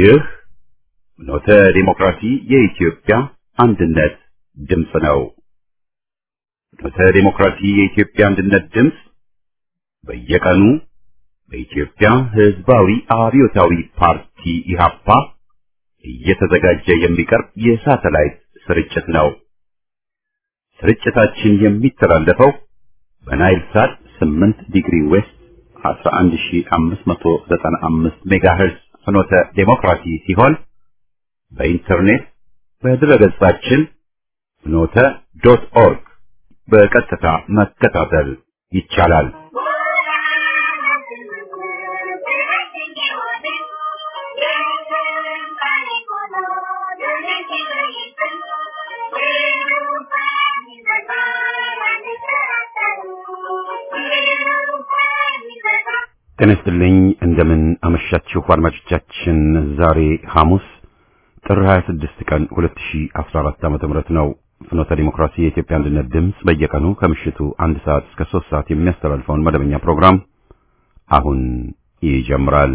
ይህ ኖተ ዲሞክራሲ የኢትዮጵያ አንድነት ድምፅ ነው። ኖተ ዲሞክራሲ የኢትዮጵያ አንድነት ድምፅ በየቀኑ በኢትዮጵያ ሕዝባዊ አብዮታዊ ፓርቲ ኢህአፓ እየተዘጋጀ የሚቀርብ የሳተላይት ስርጭት ነው። ስርጭታችን የሚተላለፈው በናይል ሳት 8 ዲግሪ ዌስት 11595 ሜጋሄርዝ ፍኖተ ዴሞክራሲ ሲሆን በኢንተርኔት በድረገጻችን ፍኖተ ዶት ኦርግ በቀጥታ መከታተል ይቻላል። ጤና ይስጥልኝ። እንደምን አመሻችሁ አድማጮቻችን። ዛሬ ሐሙስ ጥር 26 ቀን 2014 ዓ.ም ነው። ፍኖተ ዲሞክራሲ የኢትዮጵያ አንድነት ድምፅ በየቀኑ ከምሽቱ አንድ ሰዓት እስከ ሶስት ሰዓት የሚያስተላልፈውን መደበኛ ፕሮግራም አሁን ይጀምራል።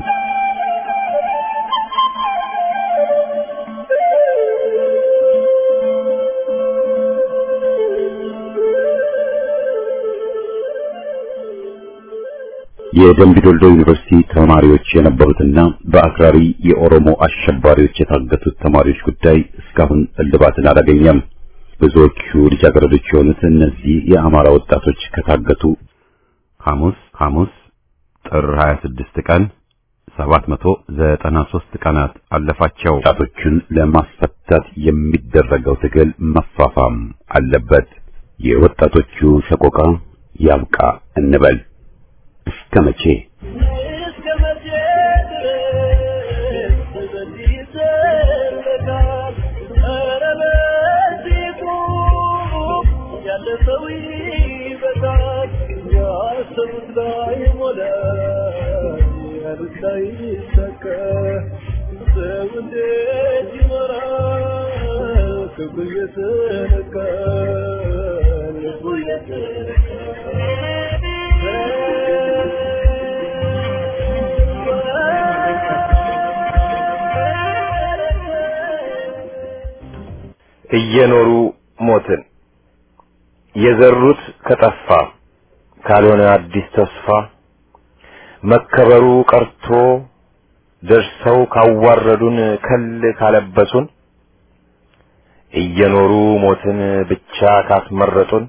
የደምቢ ዶልዶ ዩኒቨርሲቲ ተማሪዎች የነበሩትና በአክራሪ የኦሮሞ አሸባሪዎች የታገቱት ተማሪዎች ጉዳይ እስካሁን እልባትን አላገኘም። ብዙዎቹ ልጃገረዶች የሆኑት እነዚህ የአማራ ወጣቶች ከታገቱ ሐሙስ ሐሙስ ጥር 26 ቀን 793 ቀናት አለፋቸው። ወጣቶቹን ለማስፈታት የሚደረገው ትግል መፋፋም አለበት። የወጣቶቹ ሰቆቃ ያብቃ እንበል። እስከ መቼ እየኖሩ ሞትን የዘሩት ከጠፋ ካልሆነ አዲስ ተስፋ መከበሩ ቀርቶ ደርሰው ካዋረዱን ከል ካለበሱን እየኖሩ ሞትን ብቻ ካስመረጡን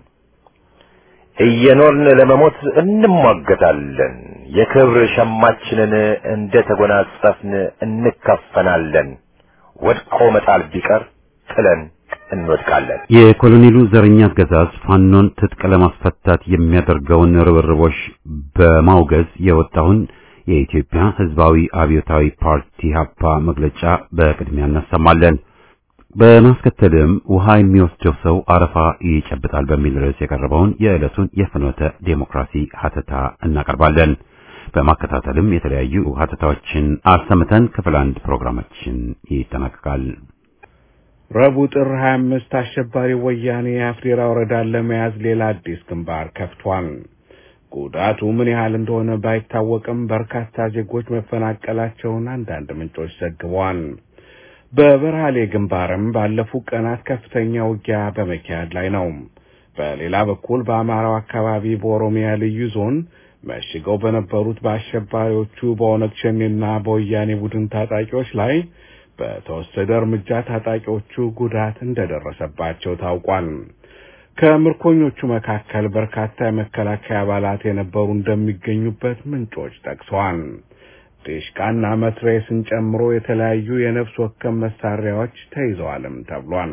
እየኖርን ለመሞት እንሟገታለን። የክብር ሸማችንን እንደ ተጎናጸፍን እንከፈናለን። ወድቆ መጣል ቢቀር ጥለን እንወድቃለን። የኮሎኔሉ ዘረኛ አገዛዝ ፋኖን ትጥቅ ለማስፈታት የሚያደርገውን ርብርቦች በማውገዝ የወጣውን የኢትዮጵያ ሕዝባዊ አብዮታዊ ፓርቲ ሀፓ መግለጫ በቅድሚያ እናሰማለን። በማስከተልም ውሃ የሚወስደው ሰው አረፋ ይጨብጣል በሚል ርዕስ የቀረበውን የዕለቱን የፍኖተ ዴሞክራሲ ሀተታ እናቀርባለን። በማከታተልም የተለያዩ ሀተታዎችን አሰምተን ክፍል አንድ ፕሮግራማችን ይጠናቀቃል። ረቡዕ ጥር 25 አሸባሪ ወያኔ የአፍዴራ ወረዳን ለመያዝ ሌላ አዲስ ግንባር ከፍቷል። ጉዳቱ ምን ያህል እንደሆነ ባይታወቅም በርካታ ዜጎች መፈናቀላቸውን አንዳንድ ምንጮች ዘግበዋል። በበርሃሌ ግንባርም ባለፉት ቀናት ከፍተኛ ውጊያ በመካሄድ ላይ ነው። በሌላ በኩል በአማራው አካባቢ በኦሮሚያ ልዩ ዞን መሽገው በነበሩት በአሸባሪዎቹ በኦነግ ሸኔና በወያኔ ቡድን ታጣቂዎች ላይ በተወሰደ እርምጃ ታጣቂዎቹ ጉዳት እንደደረሰባቸው ታውቋል። ከምርኮኞቹ መካከል በርካታ የመከላከያ አባላት የነበሩ እንደሚገኙበት ምንጮች ጠቅሰዋል። ዲሽቃና መትሬስን ጨምሮ የተለያዩ የነፍስ ወከፍ መሳሪያዎች ተይዘዋልም ተብሏል።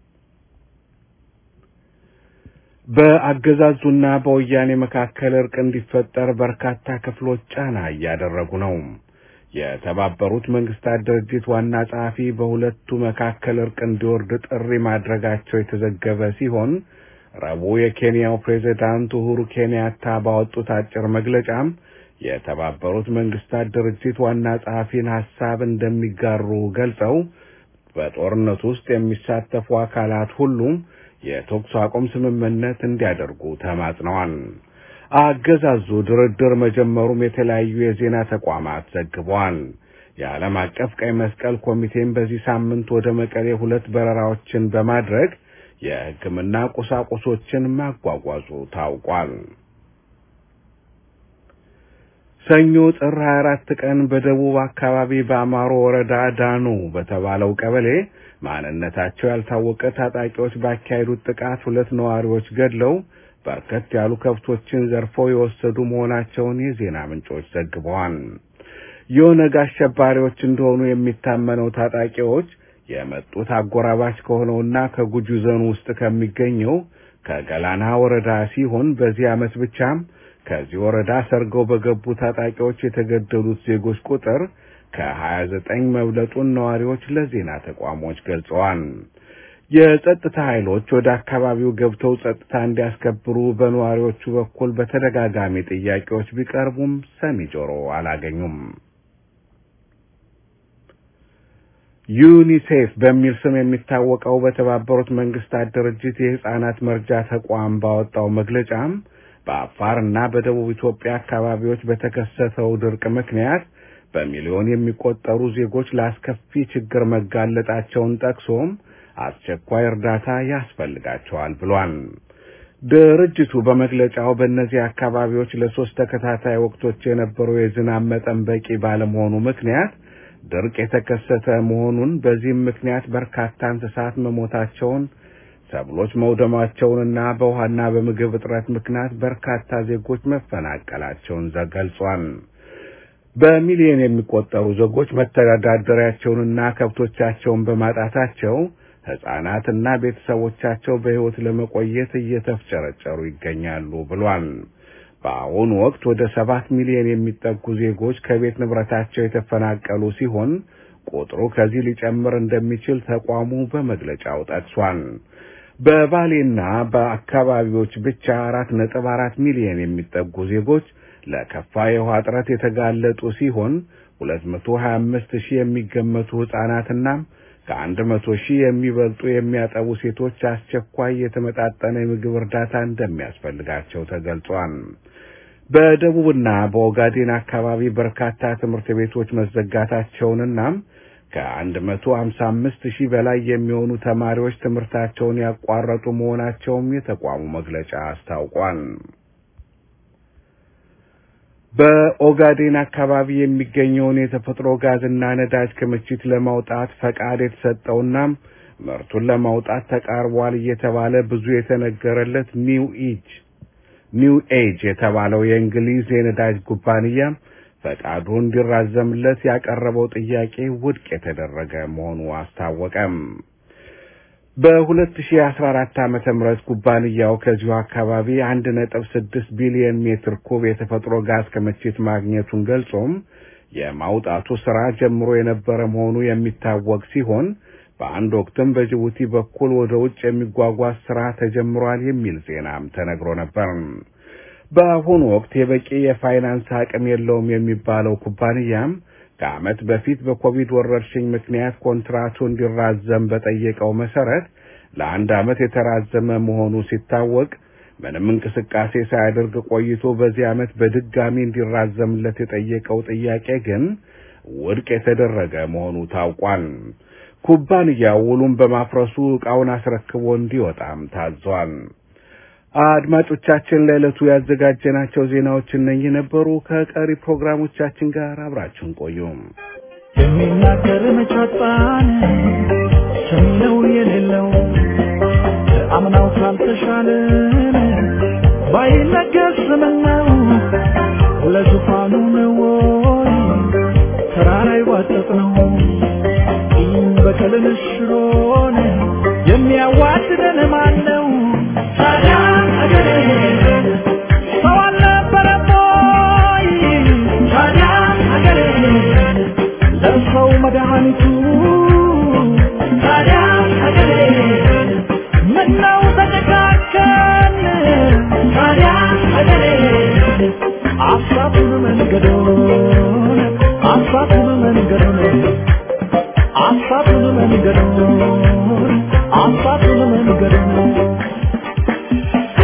በአገዛዙና በወያኔ መካከል እርቅ እንዲፈጠር በርካታ ክፍሎች ጫና እያደረጉ ነው። የተባበሩት መንግስታት ድርጅት ዋና ጸሐፊ በሁለቱ መካከል እርቅ እንዲወርድ ጥሪ ማድረጋቸው የተዘገበ ሲሆን ረቡዕ የኬንያው ፕሬዚዳንት ኡሁሩ ኬንያታ ባወጡት አጭር መግለጫም የተባበሩት መንግስታት ድርጅት ዋና ጸሐፊን ሐሳብ እንደሚጋሩ ገልጸው በጦርነቱ ውስጥ የሚሳተፉ አካላት ሁሉም የተኩስ አቁም ስምምነት እንዲያደርጉ ተማጽነዋል። አገዛዙ ድርድር መጀመሩም የተለያዩ የዜና ተቋማት ዘግበዋል። የዓለም አቀፍ ቀይ መስቀል ኮሚቴም በዚህ ሳምንት ወደ መቀሌ ሁለት በረራዎችን በማድረግ የሕክምና ቁሳቁሶችን ማጓጓዙ ታውቋል። ሰኞ ጥር 24 ቀን በደቡብ አካባቢ በአማሮ ወረዳ ዳኑ በተባለው ቀበሌ ማንነታቸው ያልታወቀ ታጣቂዎች ባካሄዱት ጥቃት ሁለት ነዋሪዎች ገድለው በርከት ያሉ ከብቶችን ዘርፈው የወሰዱ መሆናቸውን የዜና ምንጮች ዘግበዋል። የኦነግ አሸባሪዎች እንደሆኑ የሚታመነው ታጣቂዎች የመጡት አጎራባች ከሆነውና ከጉጂ ዞን ውስጥ ከሚገኘው ከገላና ወረዳ ሲሆን በዚህ ዓመት ብቻም ከዚህ ወረዳ ሰርገው በገቡ ታጣቂዎች የተገደሉት ዜጎች ቁጥር ከ29 መብለጡን ነዋሪዎች ለዜና ተቋሞች ገልጸዋል። የጸጥታ ኃይሎች ወደ አካባቢው ገብተው ጸጥታ እንዲያስከብሩ በነዋሪዎቹ በኩል በተደጋጋሚ ጥያቄዎች ቢቀርቡም ሰሚ ጆሮ አላገኙም። ዩኒሴፍ በሚል ስም የሚታወቀው በተባበሩት መንግስታት ድርጅት የሕፃናት መርጃ ተቋም ባወጣው መግለጫም በአፋርና በደቡብ ኢትዮጵያ አካባቢዎች በተከሰተው ድርቅ ምክንያት በሚሊዮን የሚቆጠሩ ዜጎች ለአስከፊ ችግር መጋለጣቸውን ጠቅሶም አስቸኳይ እርዳታ ያስፈልጋቸዋል ብሏል። ድርጅቱ በመግለጫው በእነዚህ አካባቢዎች ለሶስት ተከታታይ ወቅቶች የነበረው የዝናብ መጠን በቂ ባለመሆኑ ምክንያት ድርቅ የተከሰተ መሆኑን በዚህም ምክንያት በርካታ እንስሳት መሞታቸውን ሰብሎች መውደማቸውንና በውሃና በምግብ እጥረት ምክንያት በርካታ ዜጎች መፈናቀላቸውን ገልጿል። በሚሊዮን የሚቆጠሩ ዜጎች መተዳደሪያቸውንና ከብቶቻቸውን በማጣታቸው ሕፃናትና ቤተሰቦቻቸው በሕይወት ለመቆየት እየተፍጨረጨሩ ይገኛሉ ብሏል። በአሁኑ ወቅት ወደ ሰባት ሚሊዮን የሚጠጉ ዜጎች ከቤት ንብረታቸው የተፈናቀሉ ሲሆን ቁጥሩ ከዚህ ሊጨምር እንደሚችል ተቋሙ በመግለጫው ጠቅሷል። በባሌና በአካባቢዎች ብቻ አራት ነጥብ አራት ሚሊዮን የሚጠጉ ዜጎች ለከፋ የውሃ እጥረት የተጋለጡ ሲሆን ሁለት መቶ ሀያ አምስት ሺህ የሚገመቱ ሕፃናትና ከአንድ መቶ ሺህ የሚበልጡ የሚያጠቡ ሴቶች አስቸኳይ የተመጣጠነ የምግብ እርዳታ እንደሚያስፈልጋቸው ተገልጿል። በደቡብና በኦጋዴን አካባቢ በርካታ ትምህርት ቤቶች መዘጋታቸውንና ከአንድ መቶ ሀምሳ አምስት ሺህ በላይ የሚሆኑ ተማሪዎች ትምህርታቸውን ያቋረጡ መሆናቸውም የተቋሙ መግለጫ አስታውቋል። በኦጋዴን አካባቢ የሚገኘውን የተፈጥሮ ጋዝና ነዳጅ ክምችት ለማውጣት ፈቃድ የተሰጠውና ምርቱን ለማውጣት ተቃርቧል እየተባለ ብዙ የተነገረለት ኒው ኢጅ ኒው ኤጅ የተባለው የእንግሊዝ የነዳጅ ኩባንያ ፈቃዱ እንዲራዘምለት ያቀረበው ጥያቄ ውድቅ የተደረገ መሆኑ አስታወቀም። በ2014 ዓመተ ምህረት ኩባንያው ከዚሁ አካባቢ 1.6 ቢሊዮን ሜትር ኩብ የተፈጥሮ ጋዝ ክምችት ማግኘቱን ገልጾም የማውጣቱ ስራ ጀምሮ የነበረ መሆኑ የሚታወቅ ሲሆን በአንድ ወቅትም በጅቡቲ በኩል ወደ ውጭ የሚጓጓዝ ስራ ተጀምሯል የሚል ዜናም ተነግሮ ነበር። በአሁኑ ወቅት የበቂ የፋይናንስ አቅም የለውም የሚባለው ኩባንያም ከዓመት በፊት በኮቪድ ወረርሽኝ ምክንያት ኮንትራቱ እንዲራዘም በጠየቀው መሰረት ለአንድ ዓመት የተራዘመ መሆኑ ሲታወቅ ምንም እንቅስቃሴ ሳያደርግ ቆይቶ በዚህ ዓመት በድጋሚ እንዲራዘምለት የጠየቀው ጥያቄ ግን ውድቅ የተደረገ መሆኑ ታውቋል። ኩባንያው ውሉን በማፍረሱ ዕቃውን አስረክቦ እንዲወጣም ታዟል። አድማጮቻችን ለዕለቱ ያዘጋጀናቸው ዜናዎች እነኚህ ነበሩ። ከቀሪ ፕሮግራሞቻችን ጋር አብራችሁን ቆዩ። የሚናገር መቻጣን ሰሚነው የሌለው አምናው ካልተሻለን ባይነገር ስምነው ለዙፋኑ ነው ወይ ተራራ ይዋጠጥ ነው በቀልን ሽሮን የሚያዋድደን ማን ነው? ታዲያ አገሬ ሰው አልነበረም ወይ? ታዲያ አገሬ ለሰው መድኃኒቱ ታዲያ አገሬ ምነው ተጨካከን? ታዲያ አገሬ አሳቱን መንገዶን አሳቱን መንገዶን አሳቱን መንገዶን አሳቱን መንገዶን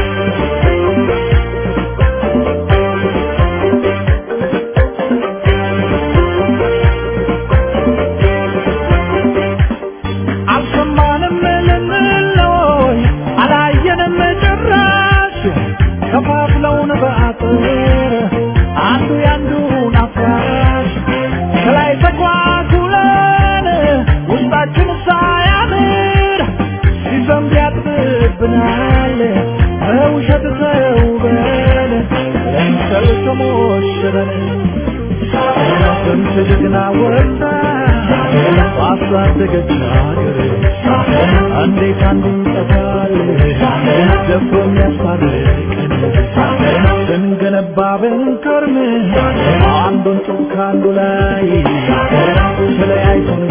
ባደገች ሀገር እንዴት አንዱ ይጠፋል ደፍሮ የሚያስታርቀን ስንገነባ ብንከርም አንዱን ጡብ ከአንዱ ላይ ተለያይቶን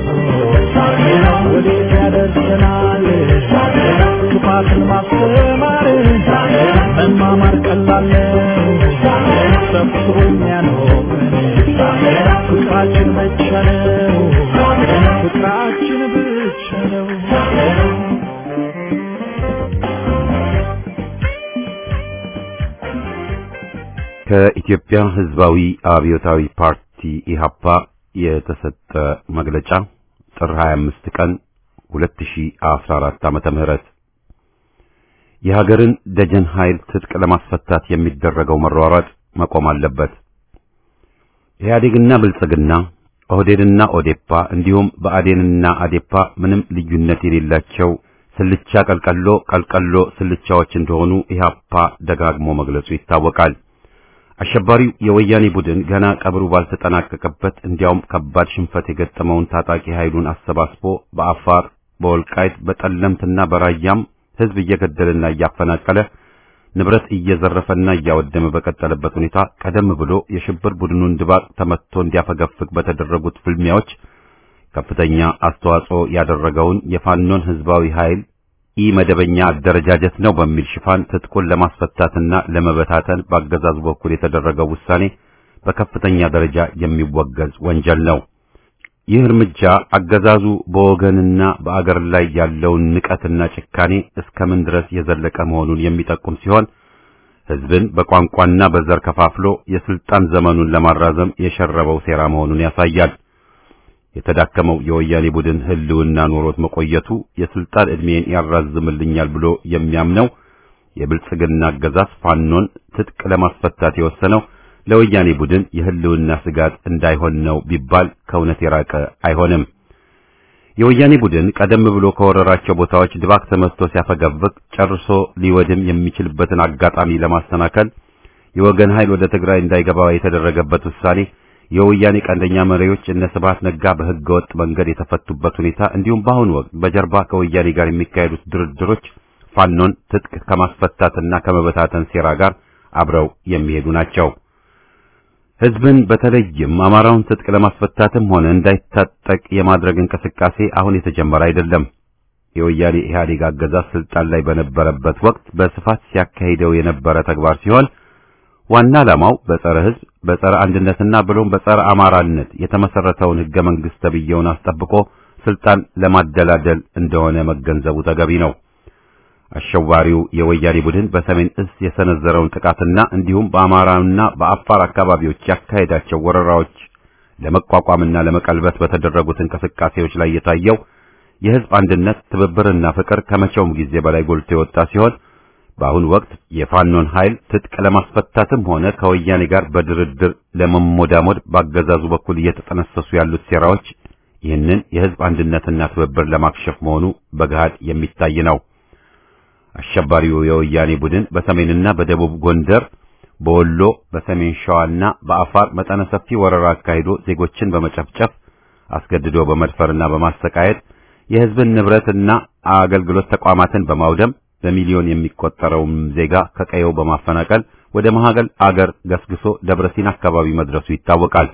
ወዴት ያደርሰናል ክፋትን ማስተማር መማማር ቀላል ነው ሰብስቦ የሚያኖረን ፍቅራችን ብቻ ነው ፍቅራችን ብቻ ነው ከኢትዮጵያ ሕዝባዊ አብዮታዊ ፓርቲ ኢሃፓ የተሰጠ መግለጫ ጥር 25 ቀን 2014 ዓመተ ምህረት የሀገርን ደጀን ኃይል ትጥቅ ለማስፈታት የሚደረገው መሯሯጥ መቆም አለበት። ኢህአዴግና ብልጽግና፣ ኦህዴድና ኦዴፓ እንዲሁም ብአዴንና አዴፓ ምንም ልዩነት የሌላቸው ስልቻ ቀልቀሎ ቀልቀሎ ስልቻዎች እንደሆኑ ኢህአፓ ደጋግሞ መግለጹ ይታወቃል። አሸባሪው የወያኔ ቡድን ገና ቀብሩ ባልተጠናቀቀበት እንዲያውም ከባድ ሽንፈት የገጠመውን ታጣቂ ኃይሉን አሰባስቦ በአፋር፣ በወልቃይት፣ በጠለምትና በራያም ህዝብ እየገደለና እያፈናቀለ ንብረት እየዘረፈና እያወደመ በቀጠለበት ሁኔታ ቀደም ብሎ የሽብር ቡድኑን ድባቅ ተመትቶ እንዲያፈገፍግ በተደረጉት ፍልሚያዎች ከፍተኛ አስተዋጽኦ ያደረገውን የፋኖን ህዝባዊ ኃይል ኢ መደበኛ አደረጃጀት ነው በሚል ሽፋን ትጥቁን ለማስፈታትና ለመበታተን በአገዛዙ በኩል የተደረገው ውሳኔ በከፍተኛ ደረጃ የሚወገዝ ወንጀል ነው። ይህ እርምጃ አገዛዙ በወገንና በአገር ላይ ያለውን ንቀትና ጭካኔ እስከምን ድረስ የዘለቀ መሆኑን የሚጠቁም ሲሆን ህዝብን በቋንቋና በዘር ከፋፍሎ የስልጣን ዘመኑን ለማራዘም የሸረበው ሴራ መሆኑን ያሳያል። የተዳከመው የወያኔ ቡድን ህልውና ኖሮት መቆየቱ የስልጣን ዕድሜን ያራዝምልኛል ብሎ የሚያምነው የብልጽግና አገዛዝ ፋኖን ትጥቅ ለማስፈታት የወሰነው ለወያኔ ቡድን የህልውና ስጋት እንዳይሆን ነው ቢባል ከእውነት የራቀ አይሆንም። የወያኔ ቡድን ቀደም ብሎ ከወረራቸው ቦታዎች ድባቅ ተመትቶ ሲያፈገፍግ ጨርሶ ሊወድም የሚችልበትን አጋጣሚ ለማሰናከል የወገን ኃይል ወደ ትግራይ እንዳይገባ የተደረገበት ውሳኔ የወያኔ ቀንደኛ መሪዎች እነ ስብሐት ነጋ በህገ ወጥ መንገድ የተፈቱበት ሁኔታ እንዲሁም በአሁኑ ወቅት በጀርባ ከወያኔ ጋር የሚካሄዱት ድርድሮች ፋኖን ትጥቅ ከማስፈታትና ከመበታተን ሴራ ጋር አብረው የሚሄዱ ናቸው። ህዝብን በተለይም አማራውን ትጥቅ ለማስፈታትም ሆነ እንዳይታጠቅ የማድረግ እንቅስቃሴ አሁን የተጀመረ አይደለም። የወያኔ ኢህአዴግ አገዛዝ ስልጣን ላይ በነበረበት ወቅት በስፋት ሲያካሂደው የነበረ ተግባር ሲሆን ዋና ዓላማው በጸረ ህዝብ በጸረ አንድነትና ብሎም በጸረ አማራነት የተመሰረተውን ህገ መንግስት ተብዬውን አስጠብቆ ስልጣን ለማደላደል እንደሆነ መገንዘቡ ተገቢ ነው። አሸዋሪው የወያኔ ቡድን በሰሜን እዝ የሰነዘረውን ጥቃትና እንዲሁም በአማራና በአፋር አካባቢዎች ያካሄዳቸው ወረራዎች ለመቋቋምና ለመቀልበስ በተደረጉት እንቅስቃሴዎች ላይ የታየው የህዝብ አንድነት ትብብርና ፍቅር ከመቼውም ጊዜ በላይ ጎልቶ የወጣ ሲሆን በአሁኑ ወቅት የፋኖን ኃይል ትጥቅ ለማስፈታትም ሆነ ከወያኔ ጋር በድርድር ለመሞዳሞድ ባገዛዙ በኩል እየተጠነሰሱ ያሉት ሴራዎች ይህንን የህዝብ አንድነትና ትብብር ለማክሸፍ መሆኑ በገሃድ የሚታይ ነው። አሸባሪው የወያኔ ቡድን በሰሜንና በደቡብ ጎንደር፣ በወሎ፣ በሰሜን ሸዋና በአፋር መጠነ ሰፊ ወረራ አካሂዶ ዜጎችን በመጨፍጨፍ አስገድዶ በመድፈርና በማሰቃየት የህዝብን ንብረትና አገልግሎት ተቋማትን በማውደም በሚሊዮን የሚቆጠረውን ዜጋ ከቀየው በማፈናቀል ወደ መሃገል አገር ገስግሶ ደብረሲና አካባቢ መድረሱ ይታወቃል።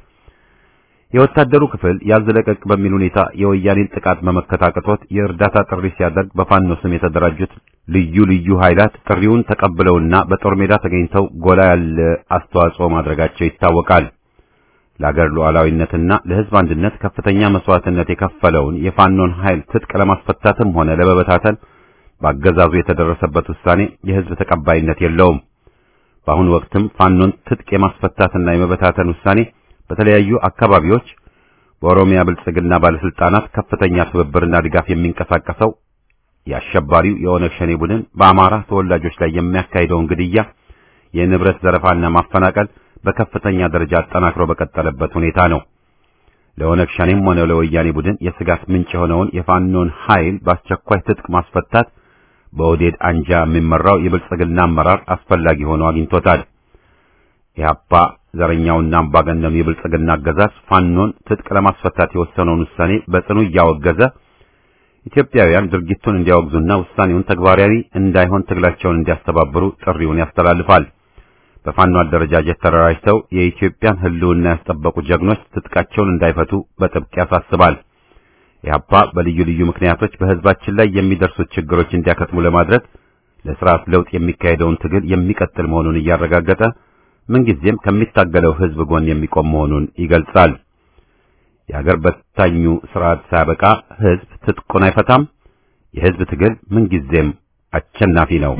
የወታደሩ ክፍል ያዝ ለቀቅ በሚል ሁኔታ የወያኔን ጥቃት መመከት አቅቶት የእርዳታ ጥሪ ሲያደርግ በፋኖ ስም የተደራጁት ልዩ ልዩ ኃይላት ጥሪውን ተቀብለውና በጦር ሜዳ ተገኝተው ጎላ ያለ አስተዋጽኦ ማድረጋቸው ይታወቃል። ለአገር ሉዓላዊነትና ለህዝብ አንድነት ከፍተኛ መስዋዕትነት የከፈለውን የፋኖን ኃይል ትጥቅ ለማስፈታትም ሆነ ለመበታተን በአገዛዙ የተደረሰበት ውሳኔ የህዝብ ተቀባይነት የለውም። በአሁኑ ወቅትም ፋኖን ትጥቅ የማስፈታትና የመበታተን ውሳኔ በተለያዩ አካባቢዎች በኦሮሚያ ብልጽግና ባለስልጣናት ከፍተኛ ትብብርና ድጋፍ የሚንቀሳቀሰው የአሸባሪው የኦነግ ሸኔ ቡድን በአማራ ተወላጆች ላይ የሚያካሂደውን ግድያ፣ የንብረት ዘረፋና ማፈናቀል በከፍተኛ ደረጃ አጠናክሮ በቀጠለበት ሁኔታ ነው። ለኦነግ ሸኔም ሆነ ለወያኔ ቡድን የስጋት ምንጭ የሆነውን የፋኖን ኃይል በአስቸኳይ ትጥቅ ማስፈታት በኦዴድ አንጃ የሚመራው የብልጽግና አመራር አስፈላጊ ሆኖ አግኝቶታል። ኢህአፓ ዘረኛውና አምባገነኑ የብልጽግና አገዛዝ ፋኖን ትጥቅ ለማስፈታት የወሰነውን ውሳኔ በጽኑ እያወገዘ ኢትዮጵያውያን ድርጊቱን እንዲያወግዙና ውሳኔውን ተግባራዊ እንዳይሆን ትግላቸውን እንዲያስተባብሩ ጥሪውን ያስተላልፋል። በፋኖ አደረጃጀት ተደራጅተው የኢትዮጵያን ሕልውና ያስጠበቁ ጀግኖች ትጥቃቸውን እንዳይፈቱ በጥብቅ ያሳስባል። ኢህአፓ በልዩ ልዩ ምክንያቶች በህዝባችን ላይ የሚደርሱት ችግሮች እንዲያከትሙ ለማድረግ ለስርዓት ለውጥ የሚካሄደውን ትግል የሚቀጥል መሆኑን እያረጋገጠ ምንጊዜም ከሚታገለው ህዝብ ጎን የሚቆም መሆኑን ይገልጻል። የአገር በታኙ ስርዓት ሳያበቃ ህዝብ ትጥቁን አይፈታም። የህዝብ ትግል ምንጊዜም አሸናፊ ነው።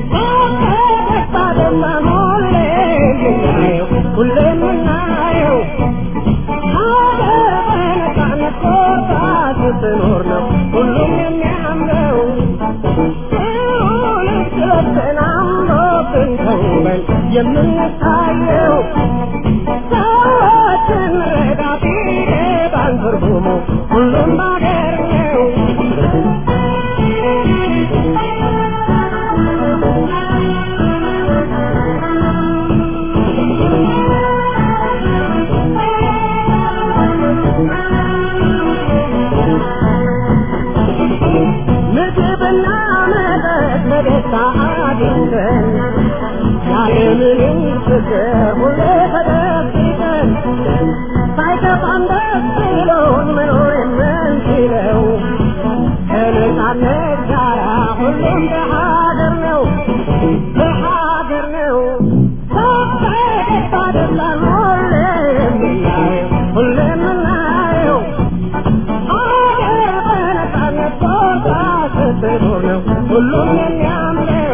የምንታየው ሰዎችን ረዳ ቢገባን ትርጉሙ ሁሉም ባገር ነው። ምግብና መጠጥ በደስታ አግኝተን ያለምንም ችግር ሁሌ ተደብቀን ሳይከፋን ደስ ብሎን መኖር የምንችለው ከነጻነት ጋራ ሁሉም በሀገር ነው በሀገር ነው በፈገግታ ደስታን ሁሌ የምናየው ሁሌ የምናየው አገር በነጻነት ቦታ ስትኖር ነው ሁሉም የሚያምረው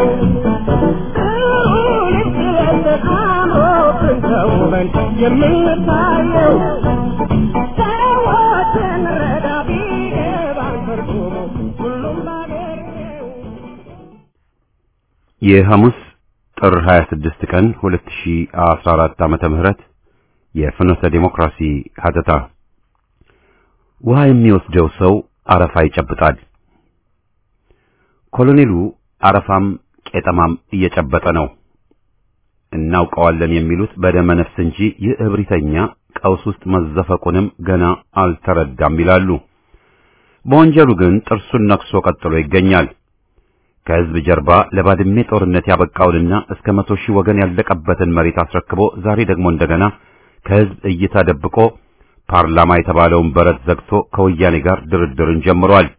የምንታየው ሰዎችን ረዳ ቢገባን ትርጉሙ ሁሉም ባገር ነው። የሐሙስ ጥር 26 ቀን 2014 ዓመተ ምህረት የፍኖተ ዴሞክራሲ ሀተታ ውሃ የሚወስደው ሰው አረፋ ይጨብጣል። ኮሎኔሉ አረፋም ቄጠማም እየጨበጠ ነው። እናውቀዋለን የሚሉት በደመ ነፍስ እንጂ ይህ እብሪተኛ ቀውስ ውስጥ መዘፈቁንም ገና አልተረዳም ይላሉ። በወንጀሉ ግን ጥርሱን ነክሶ ቀጥሎ ይገኛል። ከህዝብ ጀርባ ለባድሜ ጦርነት ያበቃውንና እስከ መቶ ሺህ ወገን ያለቀበትን መሬት አስረክቦ ዛሬ ደግሞ እንደገና ከህዝብ እይታ ደብቆ ፓርላማ የተባለውን በረት ዘግቶ ከወያኔ ጋር ድርድርን ጀምሯል።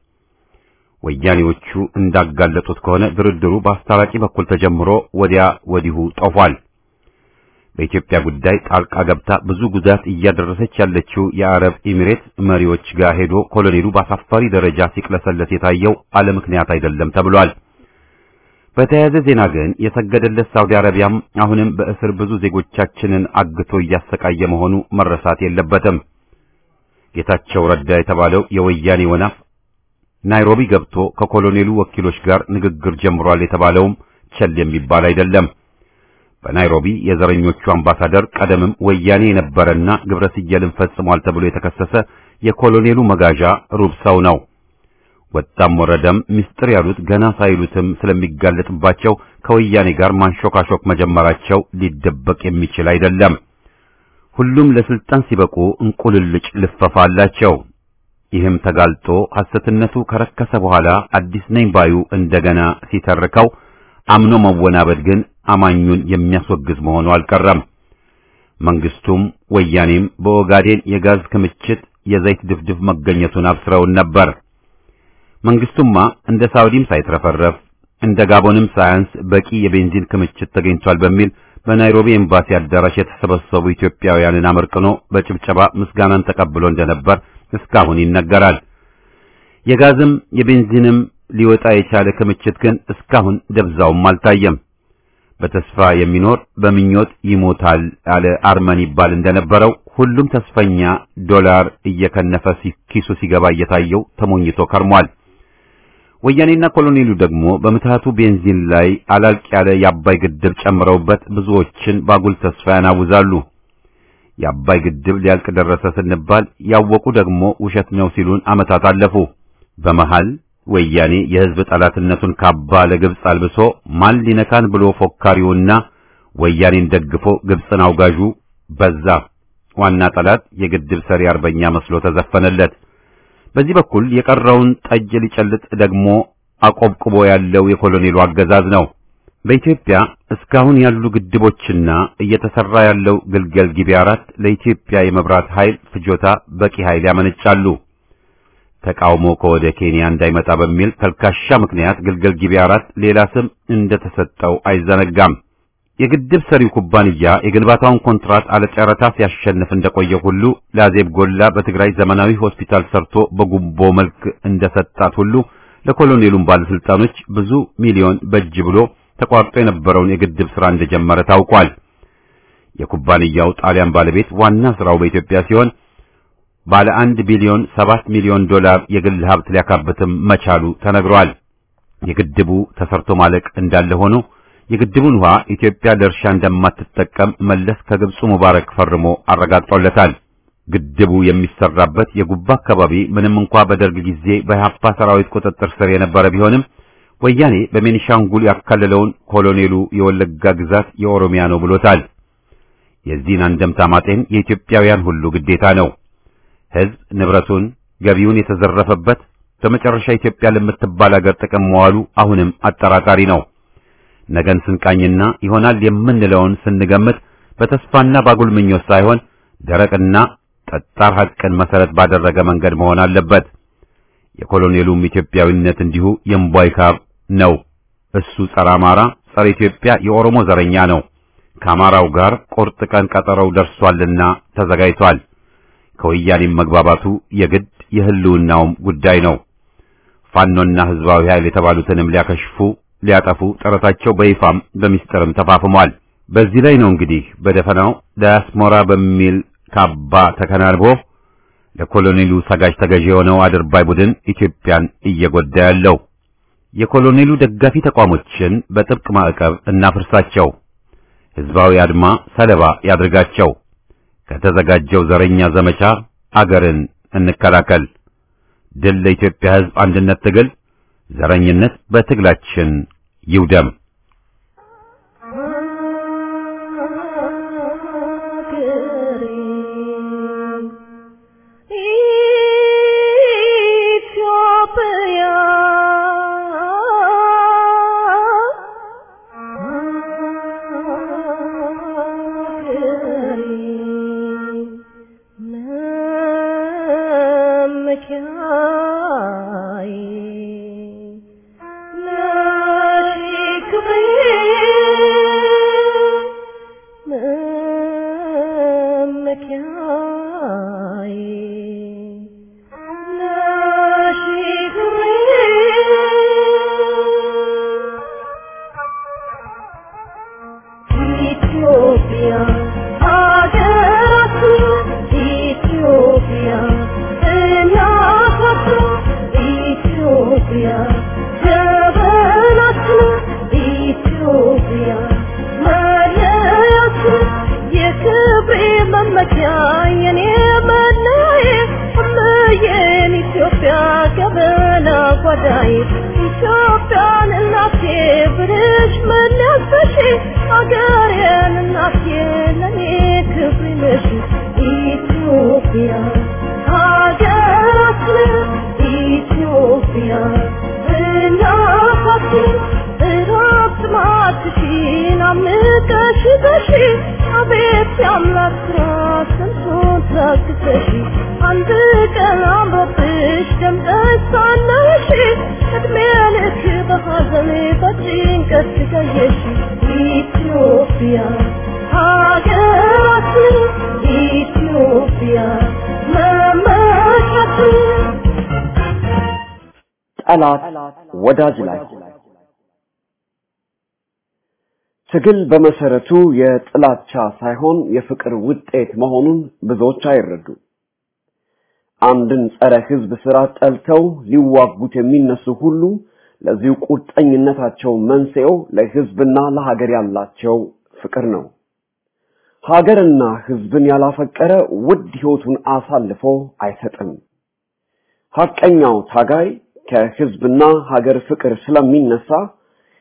ወያኔዎቹ እንዳጋለጡት ከሆነ ድርድሩ በአስታራቂ በኩል ተጀምሮ ወዲያ ወዲሁ ጦፏል። በኢትዮጵያ ጉዳይ ጣልቃ ገብታ ብዙ ጉዳት እያደረሰች ያለችው የአረብ ኤሚሬት መሪዎች ጋር ሄዶ ኮሎኔሉ በአሳፋሪ ደረጃ ሲቅለሰለት የታየው አለ ምክንያት አይደለም ተብሏል። በተያያዘ ዜና ግን የሰገደለት ሳውዲ አረቢያም አሁንም በእስር ብዙ ዜጎቻችንን አግቶ እያሰቃየ መሆኑ መረሳት የለበትም። ጌታቸው ረዳ የተባለው የወያኔ ወናፍ ናይሮቢ ገብቶ ከኮሎኔሉ ወኪሎች ጋር ንግግር ጀምሯል የተባለውም ቸል የሚባል አይደለም። በናይሮቢ የዘረኞቹ አምባሳደር ቀደምም ወያኔ የነበረና ግብረ ስየልን ፈጽሟል ተብሎ የተከሰሰ የኮሎኔሉ መጋዣ ሩብ ሰው ነው። ወጣም ወረደም ምስጢር ያሉት ገና ሳይሉትም ስለሚጋለጥባቸው ከወያኔ ጋር ማንሾካሾክ መጀመራቸው ሊደበቅ የሚችል አይደለም። ሁሉም ለስልጣን ሲበቁ እንቁልልጭ ልፈፋ አላቸው። ይህም ተጋልጦ ሐሰትነቱ ከረከሰ በኋላ አዲስ ነኝ ባዩ እንደገና ሲተርከው አምኖ መወናበድ ግን አማኙን የሚያስወግዝ መሆኑ አልቀረም። መንግስቱም ወያኔም በኦጋዴን የጋዝ ክምችት የዘይት ድፍድፍ መገኘቱን አብስረውን ነበር። መንግስቱማ እንደ ሳውዲም ሳይትረፈረፍ እንደ ጋቦንም ሳያንስ በቂ የቤንዚን ክምችት ተገኝቷል በሚል በናይሮቢ ኤምባሲ አዳራሽ የተሰበሰቡ ኢትዮጵያውያንን አመርቅኖ በጭብጨባ ምስጋናን ተቀብሎ እንደነበር እስካሁን ይነገራል። የጋዝም የቤንዚንም ሊወጣ የቻለ ክምችት ግን እስካሁን ደብዛውም አልታየም። በተስፋ የሚኖር በምኞት ይሞታል አለ አርመን ይባል እንደነበረው ሁሉም ተስፈኛ ዶላር እየከነፈ ኪሱ ሲገባ እየታየው ተሞኝቶ ከርሟል። ወያኔና ኮሎኔሉ ደግሞ በምትሃቱ ቤንዚን ላይ አላልቅ ያለ የአባይ ግድብ ጨምረውበት ብዙዎችን ባጉል ተስፋ ያናውዛሉ። የአባይ ግድብ ሊያልቅ ደረሰ ስንባል ያወቁ ደግሞ ውሸት ነው ሲሉን ዓመታት አለፉ። በመሃል ወያኔ የሕዝብ ጠላትነቱን ካባ ለግብጽ አልብሶ ማን ሊነካን ብሎ ፎካሪውና ወያኔን ደግፎ ግብፅን አውጋዡ በዛ። ዋና ጠላት የግድብ ሰሪ አርበኛ መስሎ ተዘፈነለት። በዚህ በኩል የቀረውን ጠጅ ሊጨልጥ ደግሞ አቆብቁቦ ያለው የኮሎኔሉ አገዛዝ ነው። በኢትዮጵያ እስካሁን ያሉ ግድቦችና እየተሰራ ያለው ግልገል ጊቤ አራት ለኢትዮጵያ የመብራት ኃይል ፍጆታ በቂ ኃይል ያመነጫሉ። ተቃውሞ ከወደ ኬንያ እንዳይመጣ በሚል ተልካሻ ምክንያት ግልገል ጊቤ አራት ሌላ ስም እንደተሰጠው አይዘነጋም። የግድብ ሰሪው ኩባንያ የግንባታውን ኮንትራት አለጨረታ ሲያሸንፍ እንደቆየ ሁሉ ለአዜብ ጎላ በትግራይ ዘመናዊ ሆስፒታል ሰርቶ በጉቦ መልክ እንደሰጣት ሁሉ ለኮሎኔሉም ባለስልጣኖች ብዙ ሚሊዮን በጅ ብሎ ተቋርጦ የነበረውን የግድብ ሥራ እንደጀመረ ታውቋል። የኩባንያው ጣሊያን ባለቤት ዋና ሥራው በኢትዮጵያ ሲሆን ባለ አንድ ቢሊዮን ሰባት ሚሊዮን ዶላር የግል ሀብት ሊያካብትም መቻሉ ተነግሯል። የግድቡ ተሰርቶ ማለቅ እንዳለ ሆኖ የግድቡን ውሃ ኢትዮጵያ ለእርሻ እንደማትጠቀም መለስ ከግብፁ ሙባረክ ፈርሞ አረጋግጦለታል። ግድቡ የሚሰራበት የጉባ አካባቢ ምንም እንኳ በደርግ ጊዜ በኢህአፓ ሰራዊት ቁጥጥር ስር የነበረ ቢሆንም ወያኔ በቤኒሻንጉል ያካለለውን ኮሎኔሉ የወለጋ ግዛት የኦሮሚያ ነው ብሎታል። የዚህን አንደምታ ማጤን የኢትዮጵያውያን ሁሉ ግዴታ ነው። ሕዝብ ንብረቱን፣ ገቢውን የተዘረፈበት በመጨረሻ ኢትዮጵያ ለምትባል አገር ጥቅም መዋሉ አሁንም አጠራጣሪ ነው። ነገን ስንቃኝና ይሆናል የምንለውን ስንገምት በተስፋና ባጉል ምኞት ሳይሆን ደረቅና ጠጣር ሐቅን መሰረት ባደረገ መንገድ መሆን አለበት። የኮሎኔሉም ኢትዮጵያዊነት እንዲሁ የእምቧይ ካብ ነው። እሱ ጸረ አማራ፣ ጸረ ኢትዮጵያ የኦሮሞ ዘረኛ ነው። ከአማራው ጋር ቁርጥ ቀን ቀጠሮው ደርሷልና ተዘጋጅቷል። ከወያኔም መግባባቱ የግድ የህልውናውም ጉዳይ ነው። ፋኖና ህዝባዊ ኃይል የተባሉትንም ሊያከሽፉ ሊያጠፉ ጥረታቸው በይፋም በሚስጥርም ተፋፍሟል። በዚህ ላይ ነው እንግዲህ በደፈናው ዳያስፖራ በሚል ካባ ተከናንቦ ለኮሎኔሉ ሰጋጅ ተገዥ የሆነው አድርባይ ቡድን ኢትዮጵያን እየጎዳ ያለው። የኮሎኔሉ ደጋፊ ተቋሞችን በጥብቅ ማዕቀብ እናፍርሳቸው፣ ህዝባዊ አድማ ሰለባ ያድርጋቸው። ከተዘጋጀው ዘረኛ ዘመቻ አገርን እንከላከል። ድል ለኢትዮጵያ ህዝብ አንድነት ትግል፣ ዘረኝነት በትግላችን ይውደም። ጠላት ወዳጅ ላይ ትግል በመሰረቱ የጥላቻ ሳይሆን የፍቅር ውጤት መሆኑን ብዙዎች አይረዱ። አንድን ጸረ ህዝብ ስራ ጠልተው ሊዋጉት የሚነሱ ሁሉ ለዚሁ ቁርጠኝነታቸው መንስኤው ለህዝብና ለሀገር ያላቸው ፍቅር ነው። ሀገርና ህዝብን ያላፈቀረ ውድ ህይወቱን አሳልፎ አይሰጥም። ሐቀኛው ታጋይ ከህዝብና ሀገር ፍቅር ስለሚነሳ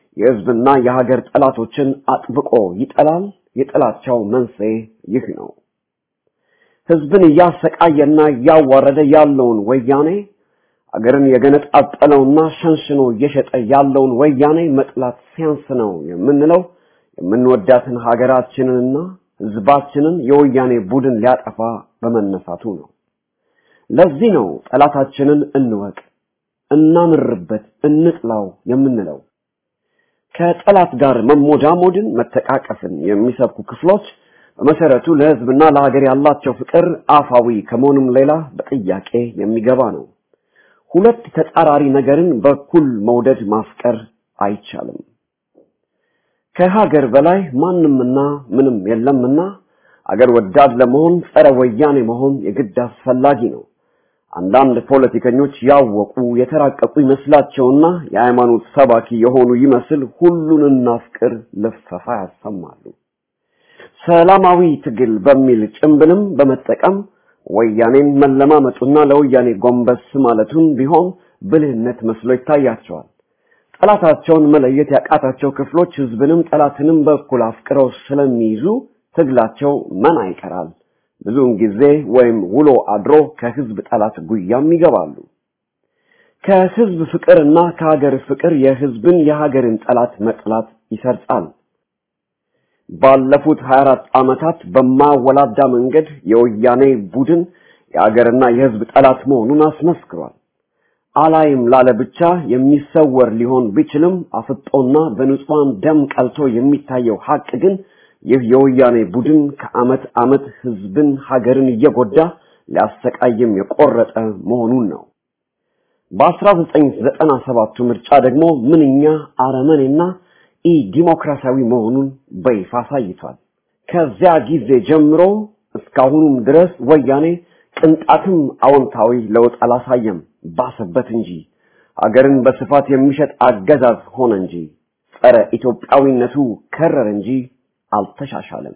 የህዝብና የሀገር ጠላቶችን አጥብቆ ይጠላል። የጥላቻው መንስኤ ይህ ነው። ህዝብን እያሰቃየና እያዋረደ ያለውን ወያኔ አገርን የገነጣጠለውና ሸንሽኖ እየሸጠ ያለውን ወያኔ መጥላት ሲያንስ ነው የምንለው የምንወዳትን ሀገራችንንና ህዝባችንን የወያኔ ቡድን ሊያጠፋ በመነሳቱ ነው። ለዚህ ነው ጠላታችንን እንወቅ፣ እናምርበት፣ እንጥላው የምንለው። ከጠላት ጋር መሞዳሞድን፣ መተቃቀፍን የሚሰብኩ ክፍሎች በመሰረቱ ለህዝብና ለሀገር ያላቸው ፍቅር አፋዊ ከመሆኑም ሌላ በጥያቄ የሚገባ ነው። ሁለት ተጻራሪ ነገርን በኩል መውደድ ማፍቀር አይቻልም። ከሀገር በላይ ማንምና ምንም የለምና አገር ወዳድ ለመሆን ጸረ ወያኔ መሆን የግድ አስፈላጊ ነው። አንዳንድ ፖለቲከኞች ያወቁ የተራቀቁ ይመስላቸውና የሃይማኖት ሰባኪ የሆኑ ይመስል ሁሉን እናፍቅር ልፈፋ ያሰማሉ። ሰላማዊ ትግል በሚል ጭምብልም በመጠቀም ወያኔን መለማመጡና ለወያኔ ጎንበስ ማለቱን ቢሆን ብልህነት መስሎ ይታያቸዋል። ጠላታቸውን መለየት ያቃታቸው ክፍሎች ህዝብንም ጠላትንም በኩል አፍቅረው ስለሚይዙ ትግላቸው መና ይቀራል። ብዙውን ጊዜ ወይም ውሎ አድሮ ከህዝብ ጠላት ጉያም ይገባሉ። ከህዝብ ፍቅርና ከሀገር ፍቅር የህዝብን የሀገርን ጠላት መጥላት ይሰርጻል። ባለፉት 24 ዓመታት በማወላዳ መንገድ የወያኔ ቡድን የሀገርና የህዝብ ጠላት መሆኑን አስመስክሯል። አላይም ላለ ብቻ የሚሰወር ሊሆን ቢችልም አፍጦና በንጹሃን ደም ቀልቶ የሚታየው ሀቅ ግን ይህ የወያኔ ቡድን ከአመት አመት ህዝብን ሀገርን እየጎዳ ሊያሰቃይም የቆረጠ መሆኑን ነው። በ1997ቱ ምርጫ ደግሞ ምንኛ አረመኔና ኢ ዲሞክራሲያዊ መሆኑን በይፋ አሳይቷል። ከዚያ ጊዜ ጀምሮ እስካሁኑም ድረስ ወያኔ ቅንጣትም አዎንታዊ ለውጥ አላሳየም፣ ባሰበት እንጂ አገርን በስፋት የሚሸጥ አገዛዝ ሆነ እንጂ ጸረ ኢትዮጵያዊነቱ ከረረ እንጂ አልተሻሻለም።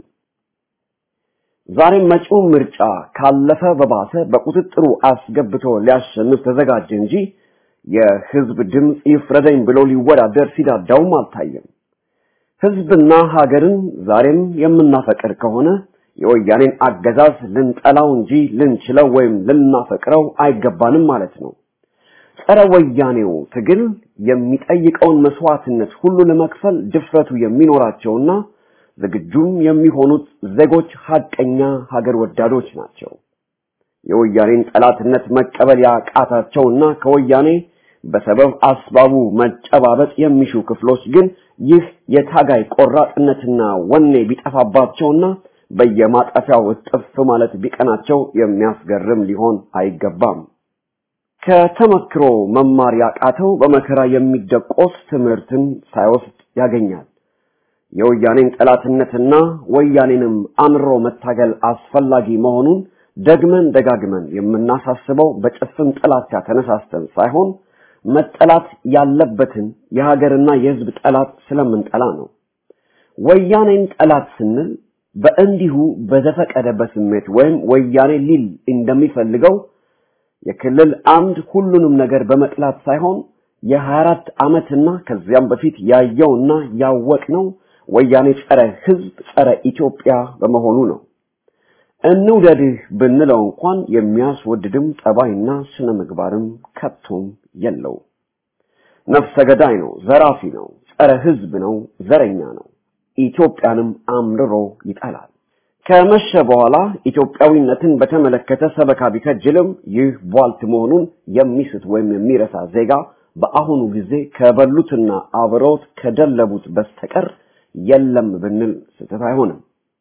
ዛሬም መጪው ምርጫ ካለፈ በባሰ በቁጥጥሩ አስገብቶ ሊያሸንፍ ተዘጋጀ እንጂ የህዝብ ድምፅ ይፍረደኝ ብሎ ሊወዳደር ሲዳዳውም አልታየም። ህዝብና ሀገርን ዛሬም የምናፈቅር ከሆነ የወያኔን አገዛዝ ልንጠላው እንጂ ልንችለው ወይም ልናፈቅረው አይገባንም ማለት ነው። ጸረ ወያኔው ትግል የሚጠይቀውን መስዋዕትነት ሁሉ ለመክፈል ድፍረቱ የሚኖራቸውና ዝግጁም የሚሆኑት ዜጎች ሀቀኛ ሀገር ወዳዶች ናቸው። የወያኔን ጠላትነት መቀበል ያቃታቸውና ከወያኔ በሰበብ አስባቡ መጨባበጥ የሚሹ ክፍሎች ግን ይህ የታጋይ ቆራጥነትና ወኔ ቢጠፋባቸውና በየማጠፊያው እጥፍ ማለት ቢቀናቸው የሚያስገርም ሊሆን አይገባም። ከተመክሮ መማር ያቃተው በመከራ የሚደቆስ ትምህርትን ሳይወስድ ያገኛል። የወያኔን ጠላትነትና ወያኔንም አምሮ መታገል አስፈላጊ መሆኑን ደግመን ደጋግመን የምናሳስበው በጭፍን ጥላቻ ተነሳስተን ሳይሆን መጠላት ያለበትን የሀገርና የሕዝብ ጠላት ስለምንጠላ ነው። ወያኔን ጠላት ስንል በእንዲሁ በዘፈቀደ በስሜት ወይም ወያኔ ሊል እንደሚፈልገው የክልል አምድ ሁሉንም ነገር በመጥላት ሳይሆን የ24 ዓመትና ከዚያም በፊት ያየውና ያወቅነው ወያኔ ጸረ ሕዝብ ጸረ ኢትዮጵያ በመሆኑ ነው። እንውደድህ ብንለው እንኳን የሚያስወድድም ጠባይና ስነ ምግባርም ከቶም የለው። ነፍሰ ገዳይ ነው፣ ዘራፊ ነው፣ ጸረ ሕዝብ ነው፣ ዘረኛ ነው። ኢትዮጵያንም አምርሮ ይጠላል። ከመሸ በኋላ ኢትዮጵያዊነትን በተመለከተ ሰበካ ቢከጅልም ይህ ቧልት መሆኑን የሚስት ወይም የሚረሳ ዜጋ በአሁኑ ጊዜ ከበሉትና አብረውት ከደለቡት በስተቀር የለም ብንል ስህተት አይሆንም።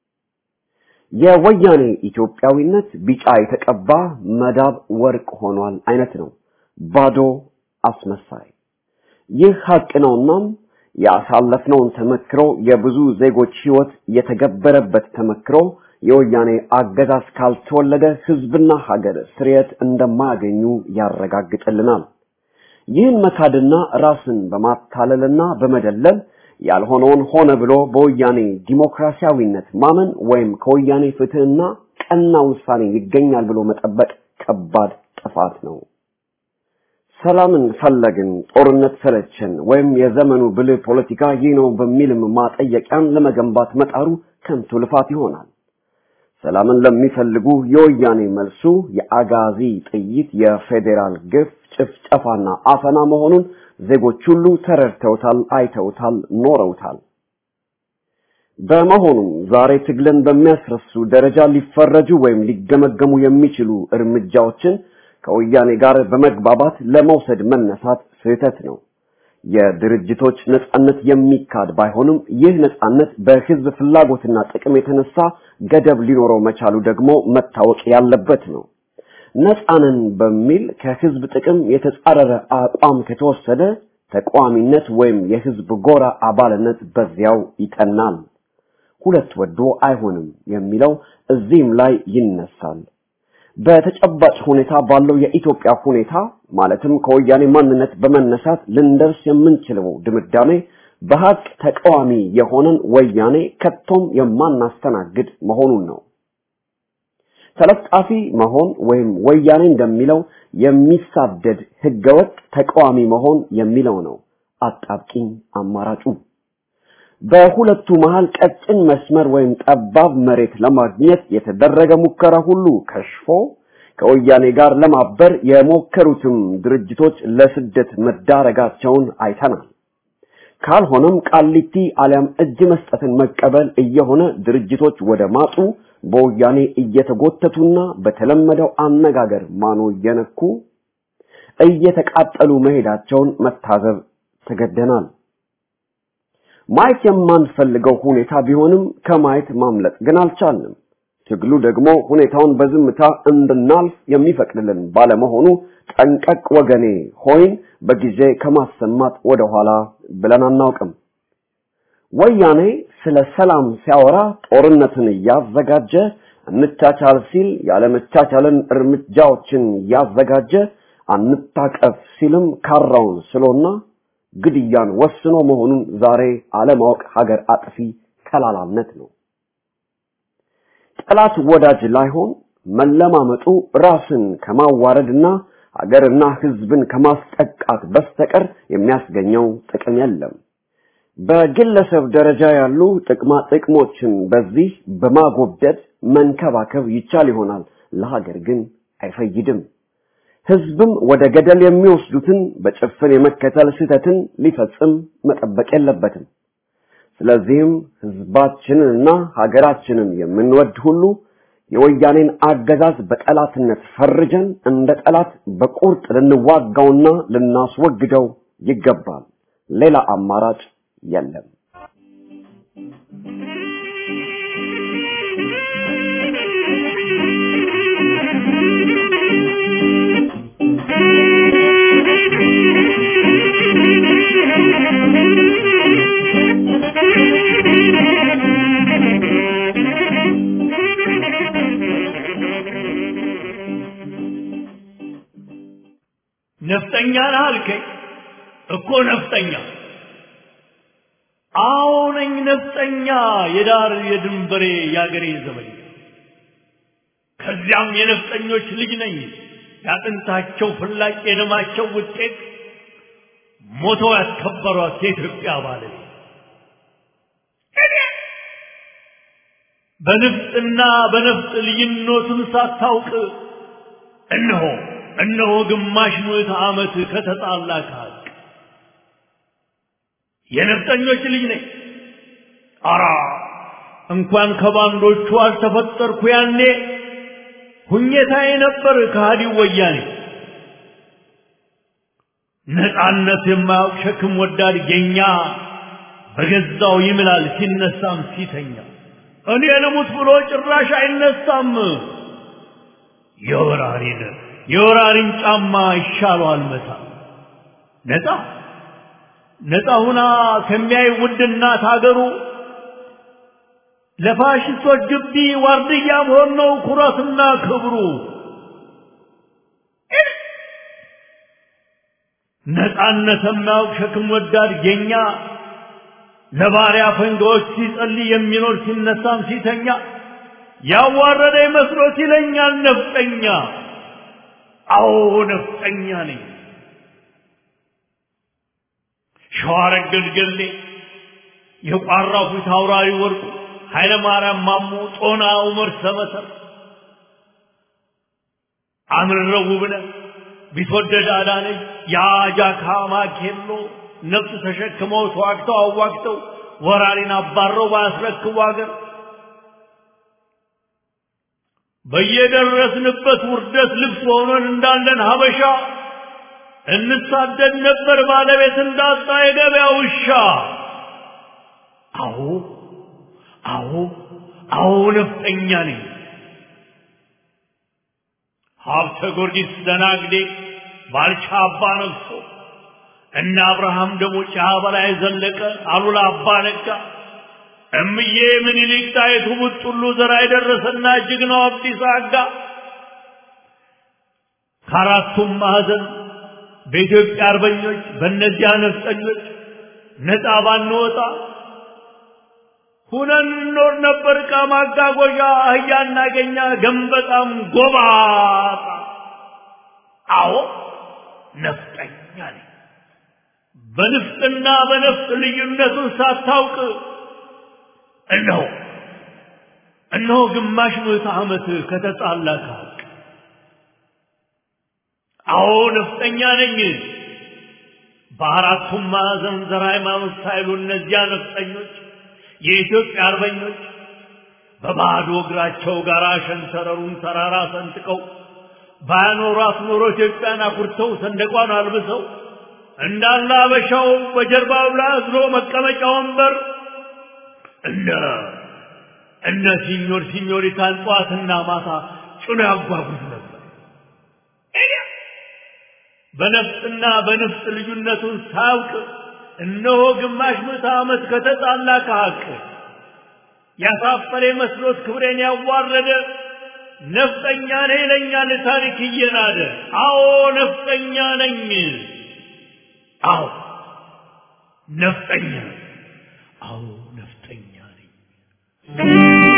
የወያኔ ኢትዮጵያዊነት ቢጫ የተቀባ መዳብ ወርቅ ሆኗል አይነት ነው። ባዶ አስመሳይ። ይህ ሀቅ ነውናም ያሳለፍነውን ተመክሮ የብዙ ዜጎች ህይወት የተገበረበት ተመክሮ የወያኔ አገዛዝ ካልተወለደ ህዝብና ሀገር ስርየት እንደማያገኙ ያረጋግጥልናል። ይህን መካድና ራስን በማታለልና በመደለል ያልሆነውን ሆነ ብሎ በወያኔ ዲሞክራሲያዊነት ማመን ወይም ከወያኔ ፍትህና ቀና ውሳኔ ይገኛል ብሎ መጠበቅ ከባድ ጥፋት ነው። ሰላምን ፈለግን፣ ጦርነት ሰለቸን፣ ወይም የዘመኑ ብልህ ፖለቲካ ይህ ነው በሚልም ማጠየቂያን ለመገንባት መጣሩ ከንቱ ልፋት ይሆናል። ሰላምን ለሚፈልጉ የወያኔ መልሱ የአጋዚ ጥይት፣ የፌዴራል ግፍ፣ ጭፍጨፋና አፈና መሆኑን ዜጎች ሁሉ ተረድተውታል፣ አይተውታል፣ ኖረውታል። በመሆኑም ዛሬ ትግልን በሚያስረሱ ደረጃ ሊፈረጁ ወይም ሊገመገሙ የሚችሉ እርምጃዎችን ከወያኔ ጋር በመግባባት ለመውሰድ መነሳት ስህተት ነው። የድርጅቶች ነጻነት የሚካድ ባይሆንም ይህ ነጻነት በህዝብ ፍላጎትና ጥቅም የተነሳ ገደብ ሊኖረው መቻሉ ደግሞ መታወቅ ያለበት ነው። ነጻንን በሚል ከህዝብ ጥቅም የተጻረረ አቋም ከተወሰደ ተቃዋሚነት ወይም የህዝብ ጎራ አባልነት በዚያው ይጠናል። ሁለት ወዶ አይሆንም የሚለው እዚህም ላይ ይነሳል። በተጨባጭ ሁኔታ ባለው የኢትዮጵያ ሁኔታ ማለትም ከወያኔ ማንነት በመነሳት ልንደርስ የምንችለው ድምዳሜ በሀቅ ተቃዋሚ የሆነን ወያኔ ከቶም የማናስተናግድ መሆኑን ነው። ተለጣፊ መሆን ወይም ወያኔ እንደሚለው የሚሳደድ ህገወጥ ተቃዋሚ መሆን የሚለው ነው አጣብቂኝ አማራጩ። በሁለቱ መሃል ቀጭን መስመር ወይም ጠባብ መሬት ለማግኘት የተደረገ ሙከራ ሁሉ ከሽፎ ከወያኔ ጋር ለማበር የሞከሩትም ድርጅቶች ለስደት መዳረጋቸውን አይተናል። ካልሆነም ቃሊቲ አሊያም እጅ መስጠትን መቀበል እየሆነ ድርጅቶች ወደ ማጡ በወያኔ እየተጎተቱና በተለመደው አነጋገር ማኖ እየነኩ እየተቃጠሉ መሄዳቸውን መታዘብ ተገደናል። ማየት የማንፈልገው ሁኔታ ቢሆንም ከማየት ማምለጥ ግን አልቻልንም። ትግሉ ደግሞ ሁኔታውን በዝምታ እንድናልፍ የሚፈቅድልን ባለመሆኑ ጠንቀቅ ወገኔ ሆይን በጊዜ ከማሰማት ወደኋላ ብለን አናውቅም። ወያኔ ስለ ሰላም ሲያወራ ጦርነትን እያዘጋጀ እንቻቻል ሲል ያለመቻቻልን እርምጃዎችን እያዘጋጀ አንታቀፍ ሲልም ካራውን ስሎና ግድያን ወስኖ መሆኑን ዛሬ አለማወቅ ሀገር አጥፊ ከላላነት ነው። ጠላት ወዳጅ ላይሆን መለማመጡ ራስን ከማዋረድና ሀገርና ሕዝብን ከማስጠቃት በስተቀር የሚያስገኘው ጥቅም የለም። በግለሰብ ደረጃ ያሉ ጥቅማ ጥቅሞችን በዚህ በማጎብደድ መንከባከብ ይቻል ይሆናል፣ ለሀገር ግን አይፈይድም። ህዝብም ወደ ገደል የሚወስዱትን በጭፍን የመከተል ስህተትን ሊፈጽም መጠበቅ የለበትም። ስለዚህም ህዝባችንንና ሀገራችንን የምንወድ ሁሉ የወያኔን አገዛዝ በጠላትነት ፈርጀን እንደ ጠላት በቁርጥ ልንዋጋውና ልናስወግደው ይገባል። ሌላ አማራጭ የለም። ነፍጠኛ ነህ አልከኝ እኮ ነፍጠኛ አዎ ነኝ ነፍጠኛ የዳር የድንበሬ የአገሬ ዘበኛ ከዚያም የነፍጠኞች ልጅ ነኝ ያጥንታቸው ፍላጭ የደማቸው ውጤት ሞተው ያስከበሯት የኢትዮጵያ ባለቤት በንፍጥና በነፍጥ ልዩነቱን ሳታውቅ እነሆ እነሆ ግማሽ ምዕተ ዓመት ከተጣላ ከሀቅ የነፍጠኞች ልጅ ነኝ። አራ እንኳን ከባንዶቹ አልተፈጠርኩ ያኔ ሁኘታዬ ነበር ከሃዲው ወያኔ። ነፃነት የማያውቅ ሸክም ወዳድ ጌኛ በገዛው ይምላል ሲነሳም ሲተኛ እኔ ልሙት ብሎ ጭራሽ አይነሳም። የወራሪን የወራሪን ጫማ ይሻለዋል መታ ነፃ ነፃ ሁና ከሚያይ ውድ እናት ሀገሩ ለፋሽስቶች ግቢ ዋርድያ መሆን ነው ኩራትና ክብሩ። ነፃነት የማያውቅ ሸክም ወዳድ ጌኛ ለባሪያ ፈንጋዎች ሲጸልይ የሚኖር ሲነሳም ሲተኛ ያዋረደ መስሎት ይለኛል ነፍጠኛ። አዎ ነፍጠኛ ነኝ። ሸዋረገድ ገሌ የቋራው ፊት አውራሪ ወርቁ ኃይለ ማርያም ማሞ ጦና ዑመር ሰመሰር አምርረው ውብነህ ቢትወደድ አዳነች የአጃካ ማኬሎ ነፍስ ተሸክመው ተዋግተው አዋግተው ወራሪን አባረው ባያስረክቡ አገር በየደረስንበት ውርደት ልብስ ሆነን እንዳለን ሀበሻ እንሳደድ ነበር ባለቤት እንዳጣ የገበያ ውሻ። አዎ አዎ አዎ ነፍጠኛ ነኝ። ሀብተ ጊዮርጊስ ደናግዴ ባልቻ አባ ነግሶ እነ አብርሃም ደግሞ ጫ በላይ ዘለቀ አሉላ አባ ነጋ እምዬ ምኒልክ ጣይቱ ቡጥሉ ዘራ የደረሰና ጀግናው አብዲሳ አጋ ከአራቱም ማዕዘን በኢትዮጵያ አርበኞች በእነዚያ ነፍጠኞች ነፃ ባንወጣ ሁነን እንኖር ነበር። ዕቃ ማጓጓዣ አህያ እናገኛ ገንበጣም ጎባጣ። አዎ ነፍጠኛ ነኝ። በንፍጥና በነፍጥ ልዩነቱን ሳታውቅ እነሆ እነሆ ግማሽ ምዕተ ዓመት ከተጣላ ከሀቅ አዎ ነፍጠኛ ነኝ። በአራቱም ማዕዘን ዘር ሃይማኖት ሳይሉ እነዚያ ነፍጠኞች የኢትዮጵያ አርበኞች በባዶ እግራቸው ጋር ሸንተረሩን ተራራ ሰንጥቀው ባያኖሯት ኖሮ ኢትዮጵያን አኩርተው ሰንደቋን አልብሰው እንዳለ አበሻው በጀርባው ላይ አዝሎ መቀመጫ ወንበር እነ እነ ሲኞር ሲኞሪታን ጠዋትና ማታ ጭኖ ያጓጉዝ ነበር። በነፍጥና በንፍጥ ልዩነቱን ሳያውቅ እነሆ ግማሽ ምዕተ ዓመት ከተጣላ ከሀቅ ያሳፈረ መስሎት ክብሬን ያዋረደ ነፍጠኛ ነኝ ይለኛል ታሪክ እየናደ። አዎ ነፍጠኛ ነኝ። አዎ ነፍጠኛ ነኝ። አዎ ነፍጠኛ ነኝ።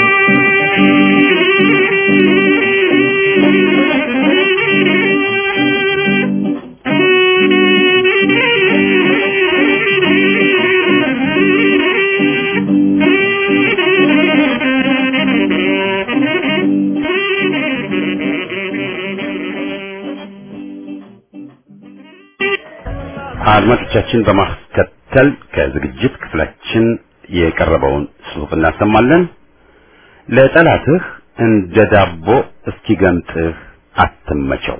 አድማጮቻችን በማስከተል ከዝግጅት ክፍላችን የቀረበውን ጽሑፍ እናሰማለን። ለጠላትህ እንደ ዳቦ እስኪገምጥህ አትመቸው።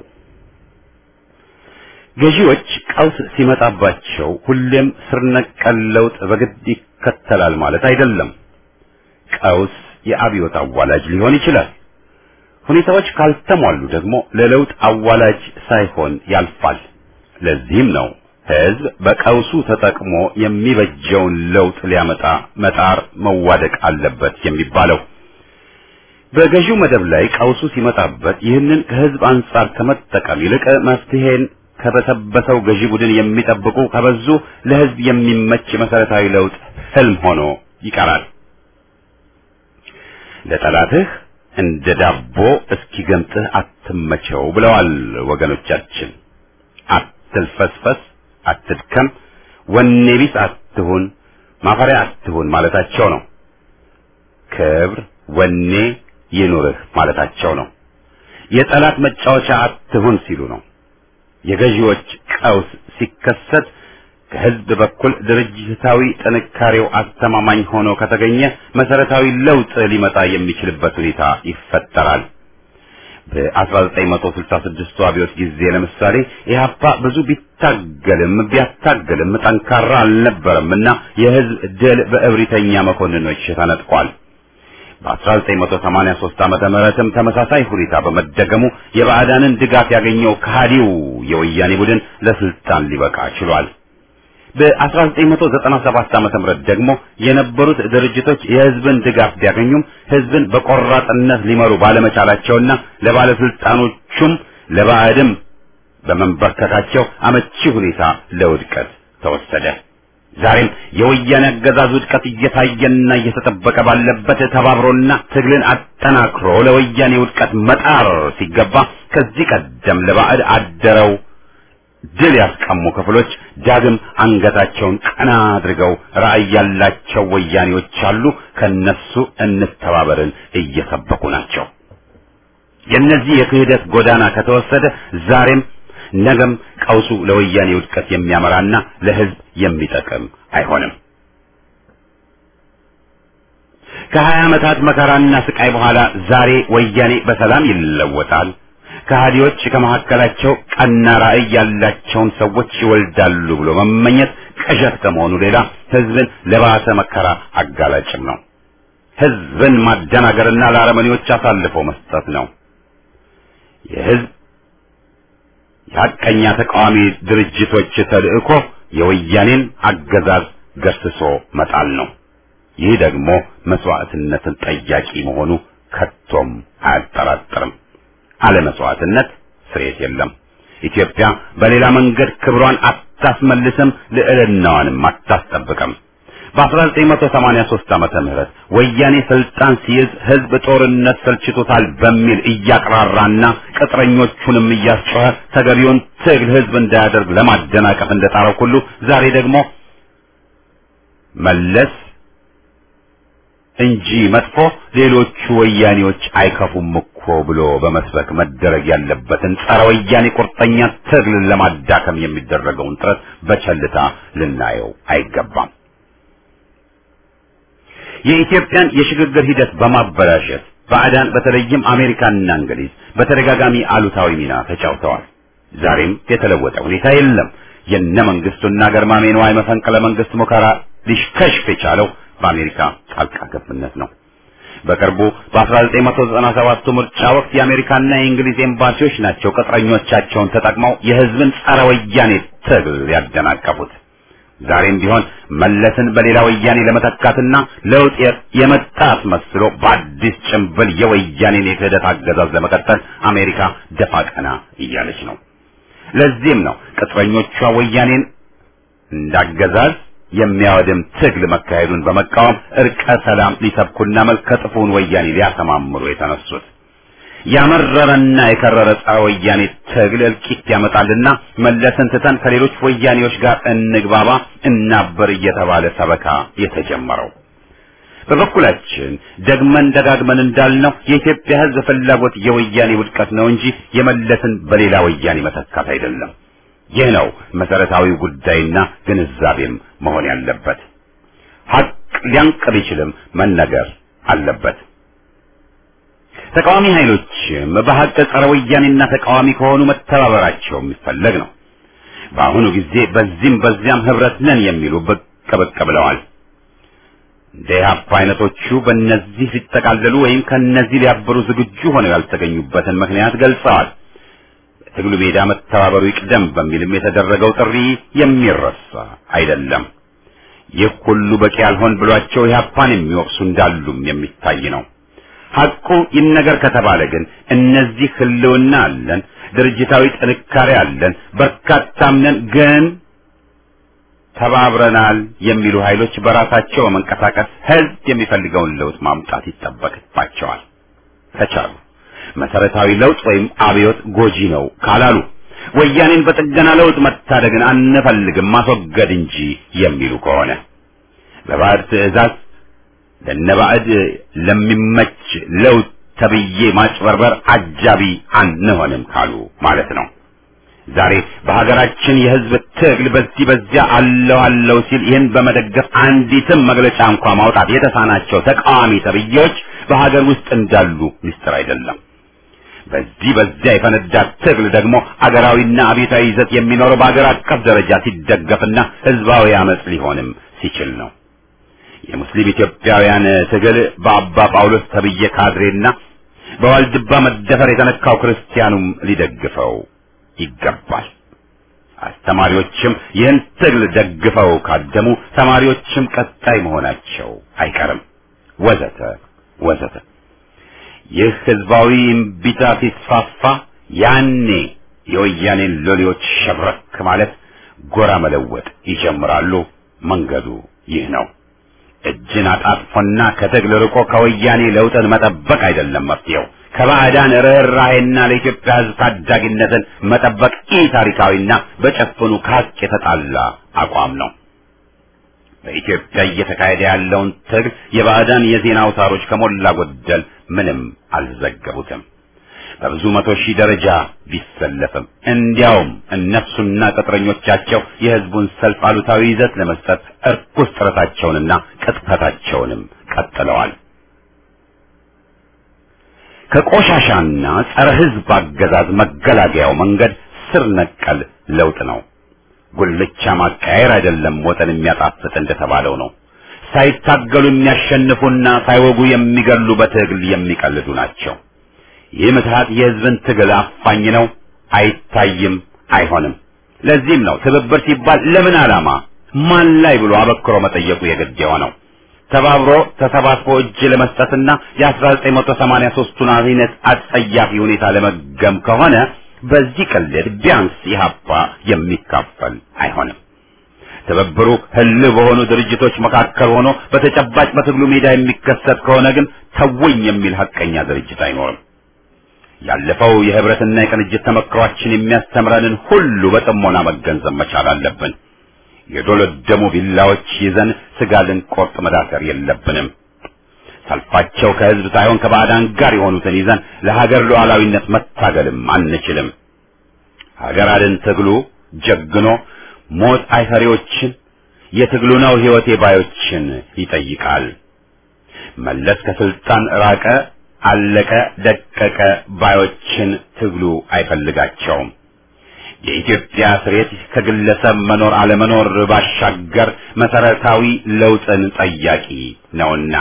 ገዢዎች ቀውስ ሲመጣባቸው ሁሌም ስር ነቀል ለውጥ በግድ ይከተላል ማለት አይደለም። ቀውስ የአብዮት አዋላጅ ሊሆን ይችላል። ሁኔታዎች ካልተሟሉ ደግሞ ለለውጥ አዋላጅ ሳይሆን ያልፋል። ለዚህም ነው ህዝብ በቀውሱ ተጠቅሞ የሚበጀውን ለውጥ ሊያመጣ መጣር መዋደቅ አለበት የሚባለው። በገዢው መደብ ላይ ቀውሱ ሲመጣበት ይህንን ከህዝብ አንጻር ከመጠቀም ይልቅ መፍትሄን ከበሰበሰው ገዢ ቡድን የሚጠብቁ ከበዙ ለህዝብ የሚመች መሰረታዊ ለውጥ ህልም ሆኖ ይቀራል። ለጠላትህ እንደ ዳቦ እስኪገምጥህ አትመቸው ብለዋል ወገኖቻችን። አትልፈስፈስ፣ አትድከም፣ ወኔ ቢስ አትሁን፣ ማፈሪያ አትሁን ማለታቸው ነው። ክብር፣ ወኔ ይኑርህ ማለታቸው ነው። የጠላት መጫወቻ አትሁን ሲሉ ነው። የገዢዎች ቀውስ ሲከሰት ከህዝብ በኩል ድርጅታዊ ጥንካሬው አስተማማኝ ሆኖ ከተገኘ መሰረታዊ ለውጥ ሊመጣ የሚችልበት ሁኔታ ይፈጠራል። በ1966 አብዮት ጊዜ ለምሳሌ ኢህአፓ ብዙ ቢታገልም ቢያታገልም ጠንካራ አልነበረምና የህዝብ ድል በእብሪተኛ መኮንኖች ተነጥቋል። በ1983 ዓመተ ምህረትም ተመሳሳይ ሁኔታ በመደገሙ የባዕዳንን ድጋፍ ያገኘው ከሃዲው የወያኔ ቡድን ለስልጣን ሊበቃ ችሏል። በ1997 ዓመተ ምህረት ደግሞ የነበሩት ድርጅቶች የህዝብን ድጋፍ ቢያገኙም ህዝብን በቆራጥነት ሊመሩ ባለመቻላቸውና ለባለስልጣኖቹም ለባዕድም በመንበርከካቸው አመቺ ሁኔታ ለውድቀት ተወሰደ። ዛሬም የወያኔ አገዛዝ ውድቀት እየታየና እየተጠበቀ ባለበት ተባብሮና ትግልን አጠናክሮ ለወያኔ ውድቀት መጣር ሲገባ ከዚህ ቀደም ለባዕድ አደረው ድል ያስቀሙ ክፍሎች ዳግም አንገታቸውን ቀና አድርገው ራዕይ ያላቸው ወያኔዎች አሉ። ከነሱ እንተባበርን እየሰበኩ ናቸው። የእነዚህ የክህደት ጎዳና ከተወሰደ ዛሬም ነገም ቀውሱ ለወያኔ ውድቀት የሚያመራና ለሕዝብ የሚጠቅም አይሆንም። ከሀያ ዓመታት መከራና ስቃይ በኋላ ዛሬ ወያኔ በሰላም ይለወጣል። ከሃዲዎች ከመካከላቸው ቀና ራዕይ ያላቸውን ሰዎች ይወልዳሉ ብሎ መመኘት ቅዠት ከመሆኑ ሌላ ሕዝብን ለባሰ መከራ አጋላጭም ነው። ሕዝብን ማደናገርና ለአረመኔዎች አሳልፎ መስጠት ነው። የሕዝብ የሐቀኛ ተቃዋሚ ድርጅቶች ተልእኮ የወያኔን አገዛዝ ገርስሶ መጣል ነው። ይህ ደግሞ መስዋዕትነትን ጠያቂ መሆኑ ከቶም አያጠራጥርም። አለ መስዋዕትነት ስርየት የለም። ኢትዮጵያ በሌላ መንገድ ክብሯን አታስመልስም፣ ልዕልናዋንም አታስጠብቅም። በ1983 ዓመተ ምህረት ወያኔ ስልጣን ሲይዝ ህዝብ ጦርነት ሰልችቶታል በሚል እያቅራራና ቅጥረኞቹንም እያስጮኸ ተገቢውን ትግል ህዝብ እንዳያደርግ ለማደናቀፍ እንደጣረው ሁሉ ዛሬ ደግሞ መለስ እንጂ መጥፎ ሌሎቹ ወያኔዎች አይከፉም እኮ ብሎ በመስበክ መደረግ ያለበትን ጸረ ወያኔ ቁርጠኛ ትግልን ለማዳከም የሚደረገውን ጥረት በቸልታ ልናየው አይገባም። የኢትዮጵያን የሽግግር ሂደት በማበላሸት ባዕዳን በተለይም አሜሪካንና እንግሊዝ በተደጋጋሚ አሉታዊ ሚና ተጫውተዋል። ዛሬም የተለወጠ ሁኔታ የለም። የነ መንግስቱና ገርማሜ ነዋይ መፈንቅለ መንግስት ሙከራ ሊሽከሽፍ የቻለው በአሜሪካ ጣልቃ ገብነት ነው። በቅርቡ በ1997 ምርጫ ወቅት የአሜሪካና የእንግሊዝ ኤምባሲዎች ናቸው ቅጥረኞቻቸውን ተጠቅመው የህዝብን ጸረ ወያኔ ትግል ያደናቀፉት። ዛሬም ቢሆን መለስን በሌላ ወያኔ ለመተካትና ለውጥ የመጣ አስመስሎ በአዲስ ጭንብል የወያኔን የክህደት አገዛዝ ለመቀጠል አሜሪካ ደፋ ቀና እያለች ነው። ለዚህም ነው ቅጥረኞቿ ወያኔን እንዳገዛዝ የሚያወድም ትግል መካሄዱን በመቃወም እርቀ ሰላም ሊሰብኩና መልከ ጥፉን ወያኔ ሊያሰማምሩ የተነሱት። ያመረረና የከረረ ጸረ ወያኔ ትግል እልቂት ያመጣልና መለስን ትተን ከሌሎች ወያኔዎች ጋር እንግባባ እናበር እየተባለ ሰበካ የተጀመረው። በበኩላችን ደግመን ደጋግመን እንዳልነው የኢትዮጵያ ሕዝብ ፍላጎት የወያኔ ውድቀት ነው እንጂ የመለስን በሌላ ወያኔ መተካት አይደለም። ይህ ነው መሰረታዊው ጉዳይና ግንዛቤም መሆን ያለበት። ሀቅ ሊያንቅ ቢችልም መነገር አለበት። ተቃዋሚ ኃይሎችም በሀቅ ጸረ ወያኔና ተቃዋሚ ከሆኑ መተባበራቸው የሚፈለግ ነው። በአሁኑ ጊዜ በዚህም በዚያም ህብረት ነን የሚሉ ብቅ ብቅ ብለዋል። እንደ ኢህአፓ አይነቶቹ በእነዚህ ሲጠቃለሉ ወይም ከእነዚህ ሊያበሩ ዝግጁ ሆነው ያልተገኙበትን ምክንያት ገልጸዋል። ትግሉ ሜዳ መተባበሩ ይቅደም በሚልም የተደረገው ጥሪ የሚረሳ አይደለም። ይህ ሁሉ በቂ ያልሆን ብሏቸው ኢህአፓን የሚወቅሱ እንዳሉም የሚታይ ነው። ሐቁ ይነገር ከተባለ ግን እነዚህ ህልውና አለን፣ ድርጅታዊ ጥንካሬ አለን፣ በርካታም ነን፣ ግን ተባብረናል የሚሉ ኃይሎች በራሳቸው መንቀሳቀስ ህዝብ የሚፈልገውን ለውጥ ማምጣት ይጠበቅባቸዋል ከቻሉ መሰረታዊ ለውጥ ወይም አብዮት ጎጂ ነው ካላሉ ወያኔን በጥገና ለውጥ መታደግን አንፈልግም ማስወገድ እንጂ የሚሉ ከሆነ በባዕድ ትዕዛዝ ለነባዕድ ለሚመች ለውጥ ተብዬ ማጭበርበር አጃቢ አንሆንም ካሉ ማለት ነው። ዛሬ በሀገራችን የህዝብ ትግል በዚህ በዚያ አለው አለው ሲል ይህን በመደገፍ አንዲትም መግለጫ እንኳ ማውጣት የተሳናቸው ተቃዋሚ ተብዬዎች በሀገር ውስጥ እንዳሉ ምስጢር አይደለም። በዚህ በዚያ የፈነዳ ትግል ደግሞ አገራዊና አብዮታዊ ይዘት የሚኖረው በአገር አቀፍ ደረጃ ሲደገፍና ህዝባዊ አመጽ ሊሆንም ሲችል ነው። የሙስሊም ኢትዮጵያውያን ትግል በአባ ጳውሎስ ተብዬ ካድሬና በዋልድባ መደፈር የተነካው ክርስቲያኑም ሊደግፈው ይገባል። አስተማሪዎችም ይህን ትግል ደግፈው ካደሙ ተማሪዎችም ቀጣይ መሆናቸው አይቀርም፣ ወዘተ ወዘተ። ይህ ህዝባዊ እምቢታ ሲስፋፋ ያኔ የወያኔን ሎሌዎች ሸብረክ ማለት ጎራ መለወጥ ይጀምራሉ። መንገዱ ይህ ነው። እጅን አጣጥፎና ከትግል ርቆ ከወያኔ ለውጥን መጠበቅ አይደለም መፍትሄው። ከባዕዳን ርኅራኄና ለኢትዮጵያ ሕዝብ ታዳጊነትን መጠበቅ ኢ ታሪካዊና በጨፍኑ ከሀቅ የተጣላ አቋም ነው። በኢትዮጵያ እየተካሄደ ያለውን ትግል የባዕዳን የዜና አውታሮች ከሞላ ጎደል ምንም አልዘገቡትም። በብዙ መቶ ሺህ ደረጃ ቢሰለፍም እንዲያውም እነሱና ቅጥረኞቻቸው የሕዝቡን ሰልፍ አሉታዊ ይዘት ለመስጠት እርኩስ ጥረታቸውንና ቅጥፈታቸውንም ቀጥለዋል። ከቆሻሻና ጸረ ሕዝብ አገዛዝ መገላገያው መንገድ ስር ነቀል ለውጥ ነው። ጉልቻ ማቃየር አይደለም ወጠን የሚያጣፍጥ እንደተባለው ነው። ሳይታገሉ የሚያሸንፉና ሳይወጉ የሚገሉ በትግል የሚቀልዱ ናቸው። ይህ ምትሃት የሕዝብን ትግል አፋኝ ነው፣ አይታይም፣ አይሆንም። ለዚህም ነው ትብብር ሲባል ለምን ዓላማ ማን ላይ ብሎ አበክሮ መጠየቁ የግድ የሆነው። ተባብሮ ተሰባስቦ እጅ ለመስጠትና የ1983ቱን አይነት አጸያፊ ሁኔታ ለመገም ከሆነ በዚህ ቅልድ ቢያንስ ኢህአፓ የሚካፈል አይሆንም። ትብብሩ ህልው በሆኑ ድርጅቶች መካከል ሆኖ በተጨባጭ በትግሉ ሜዳ የሚከሰት ከሆነ ግን ተወኝ የሚል ሐቀኛ ድርጅት አይኖርም። ያለፈው የህብረትና የቅንጅት ተመክሯችን የሚያስተምረንን ሁሉ በጥሞና መገንዘብ መቻል አለብን። የዶለደሙ ቢላዎች ይዘን ስጋ ልንቆርጥ መዳከር የለብንም። ሰልፋቸው ከህዝብ ሳይሆን ከባዕዳን ጋር የሆኑትን ይዘን ለሀገር ሉዓላዊነት መታገልም አንችልም። ሀገር አድን ትግሉ ጀግኖ ሞት አይፈሪዎችን የትግሉ ነው ህይወቴ ባዮችን ይጠይቃል። መለስ ከስልጣን ራቀ፣ አለቀ፣ ደቀቀ ባዮችን ትግሉ አይፈልጋቸውም። የኢትዮጵያ ስሬት ከግለሰብ መኖር አለመኖር ባሻገር መሰረታዊ ለውጥን ጠያቂ ነውና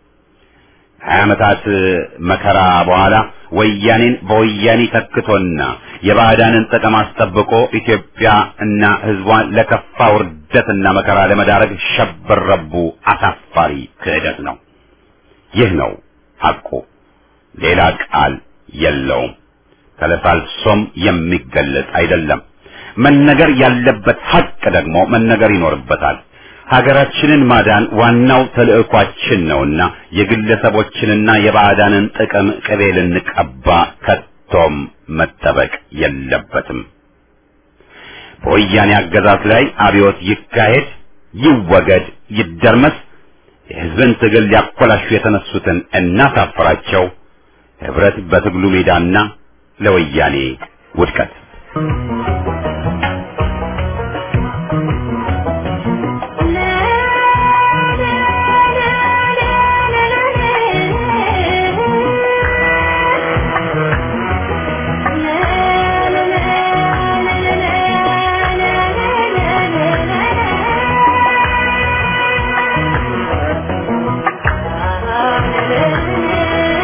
ሀያ ዓመታት መከራ በኋላ ወያኔን በወያኔ ተክቶና የባዕዳንን ጥቅም አስጠብቆ ኢትዮጵያ እና ህዝቧን ለከፋ ውርደትና መከራ ለመዳረግ ሸበረቡ አሳፋሪ ክህደት ነው። ይህ ነው ሐቁ። ሌላ ቃል የለውም። ተለሳልሶም የሚገለጽ አይደለም። መነገር ያለበት ሐቅ ደግሞ መነገር ይኖርበታል። ሀገራችንን ማዳን ዋናው ተልዕኳችን ነውና የግለሰቦችንና የባዕዳንን ጥቅም ቅቤ ልንቀባ ከቶም መጠበቅ የለበትም። በወያኔ አገዛዝ ላይ አብዮት ይካሄድ፣ ይወገድ፣ ይደርመስ፣ የህዝብን ትግል ሊያኮላሹ የተነሱትን እናሳፍራቸው። ህብረት በትግሉ ሜዳና ለወያኔ ውድቀት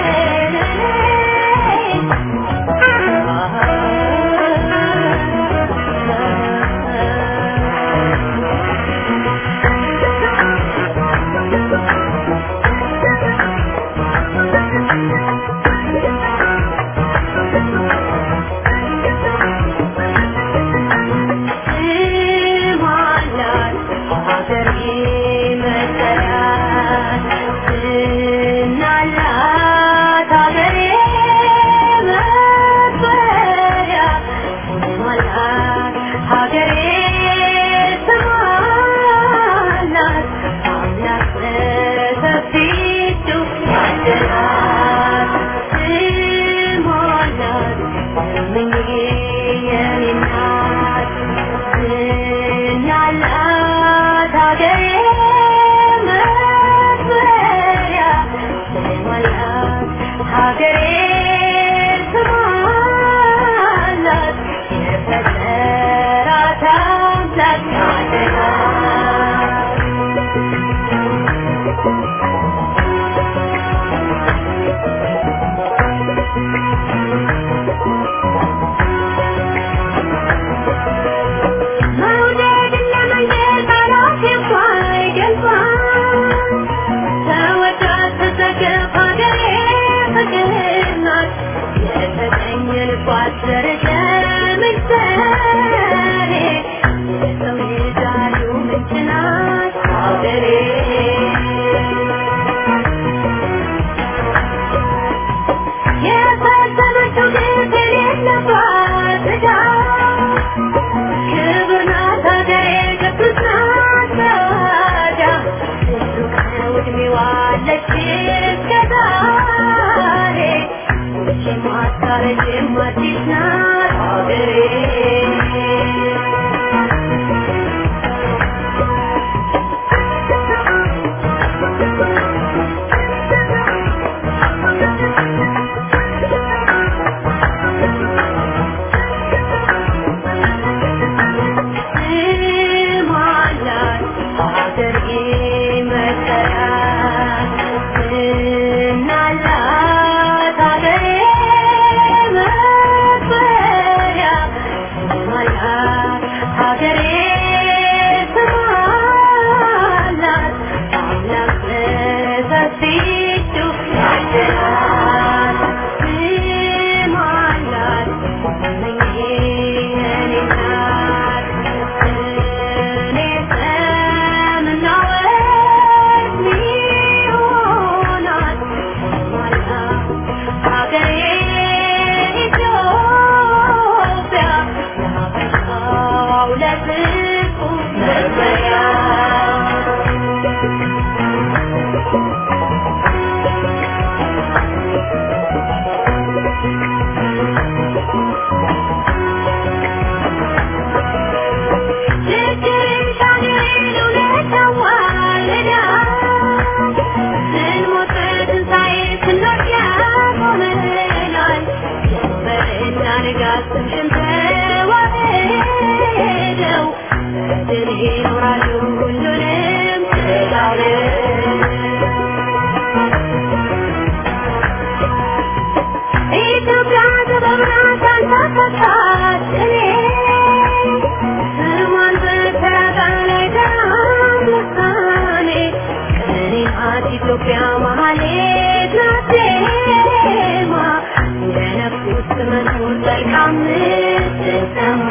Ah ብታረጅም አዲስ ናት ሀገሬ ኢትዮጵያ መሀሌት ናት ዜማ የነፍስ መኖር መልካም ስትሰማ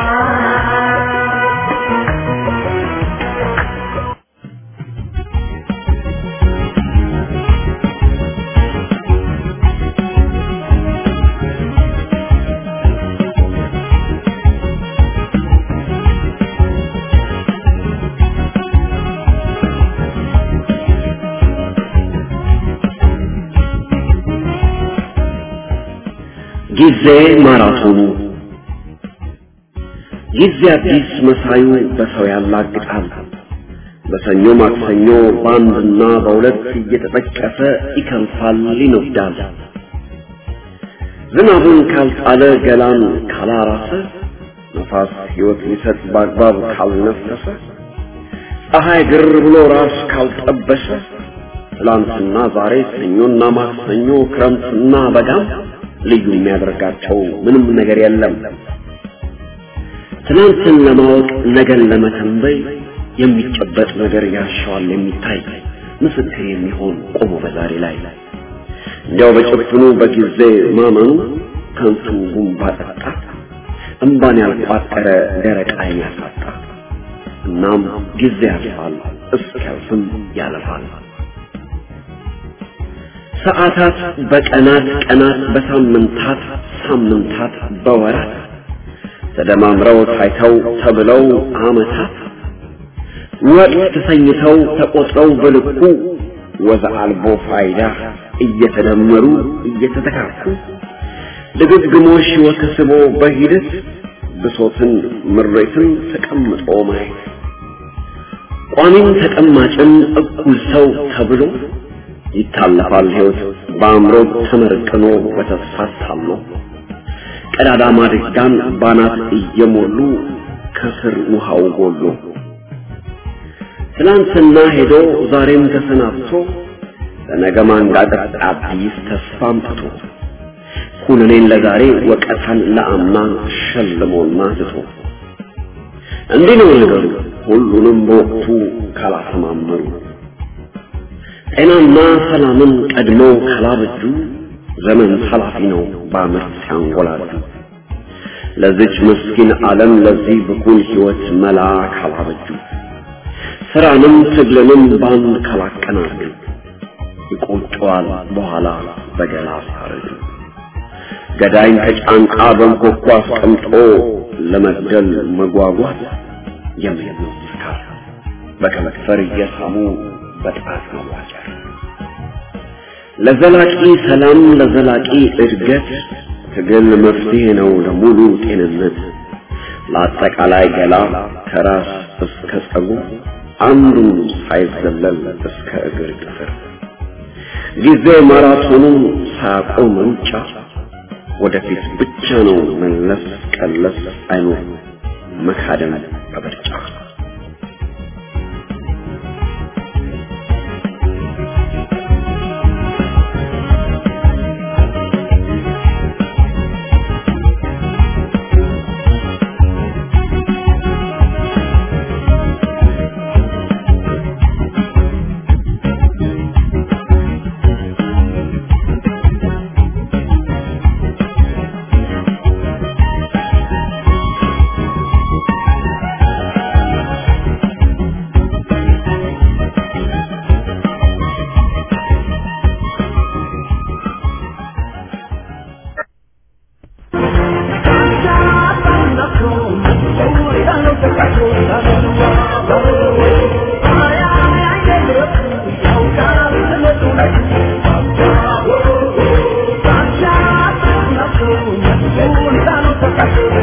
ጊዜ ማራቶኑ ጊዜ አዲስ መሳዩ በሰው ያላግጣል። በሰኞ ማክሰኞ በአንድና በሁለት እየተጠቀሰ ይከንፋል፣ ይነዳል። ዝናቡን ካልጣለ ገላን ካላራሰ ነፋስ ሕይወት ሊሰጥ በአግባብ ካልነፈሰ ፀሐይ ግር ብሎ ራስ ካልጠበሰ ትላንትና ዛሬ ሰኞና ማክሰኞ ክረምትና በጋም ልዩ የሚያደርጋቸው ምንም ነገር የለም። ትናንትን ለማወቅ ነገን ለመተንበይ የሚጨበጥ ነገር ያሻዋል የሚታይ ምስክር የሚሆን ቆሞ በዛሬ ላይ እንዲያው በጭፍኑ በጊዜ ማመኑ ከንቱ ጉንባ ጠጣ እምባን ያልቋጠረ ደረቅ ዓይን ያሳጣ። እናም ጊዜ ያልፋል እስኪያልፍም ያለፋል። ሰዓታት በቀናት ቀናት በሳምንታት ሳምንታት በወራት ተደማምረው ታይተው ተብለው ዓመታት ወቅት ተሰኝተው ተቆጥረው በልኩ ወዘ አልቦ ፋይዳ እየተደመሩ እየተተካኩ ድግግሞሽ ወተስቦ በሂደት ብሶትን ምሬትን ተቀምጦ ማየት ቋሚም ተቀማጭም እኩል ሰው ተብሎ ይታለፋል ሕይወት በአእምሮ ተመርቅኖ በተስፋ ታሎ ቀዳዳ ማድጋን ባናት እየሞሉ ከስር ውሃው ጎሎ ትናንትና ሄዶ ዛሬም ተሰናብቶ ለነገ ማንጋጠር አዲስ ተስፋ አምጥቶ ኩነኔን ለዛሬ ወቀታን ለአምና ሸልሞና ትቶ እንዲህ ነው ነገሩ ሁሉንም በወቅቱ ካላሰማመሩ ጤናና ሰላምን ቀድመው ካላበጁ ዘመን ኃላፊ ነው በአመት ሲያንጎላጁ ለዚች ምስኪን ዓለም ለዚህ ብኩን ሕይወት መላ ካላበጁ ስራንም ትግልንም ባንድ ካላቀናጁ ይቆጨዋል በኋላ በገላ ሲያረጁ ገዳይን ከጫንቃ በንኮኳ አስቀምጦ ለመግደል መጓጓት የሚያምኑት ስካር በከመክፈር እየሳሙ በጣት መዋጨር ለዘላቂ ሰላም ለዘላቂ እድገት ትግል መፍትሄ ነው ለሙሉ ጤንነት ለአጠቃላይ ገላ ከራስ እስከ ጸጉር አንዱን ሳይዘለል እስከ እግር ጥፍር ጊዜ ማራቶኑን ሳያቆም ሩጫ ወደፊት ብቻ ነው መለስ ቀለስ አይኖር መካደም በምርጫ Thank you.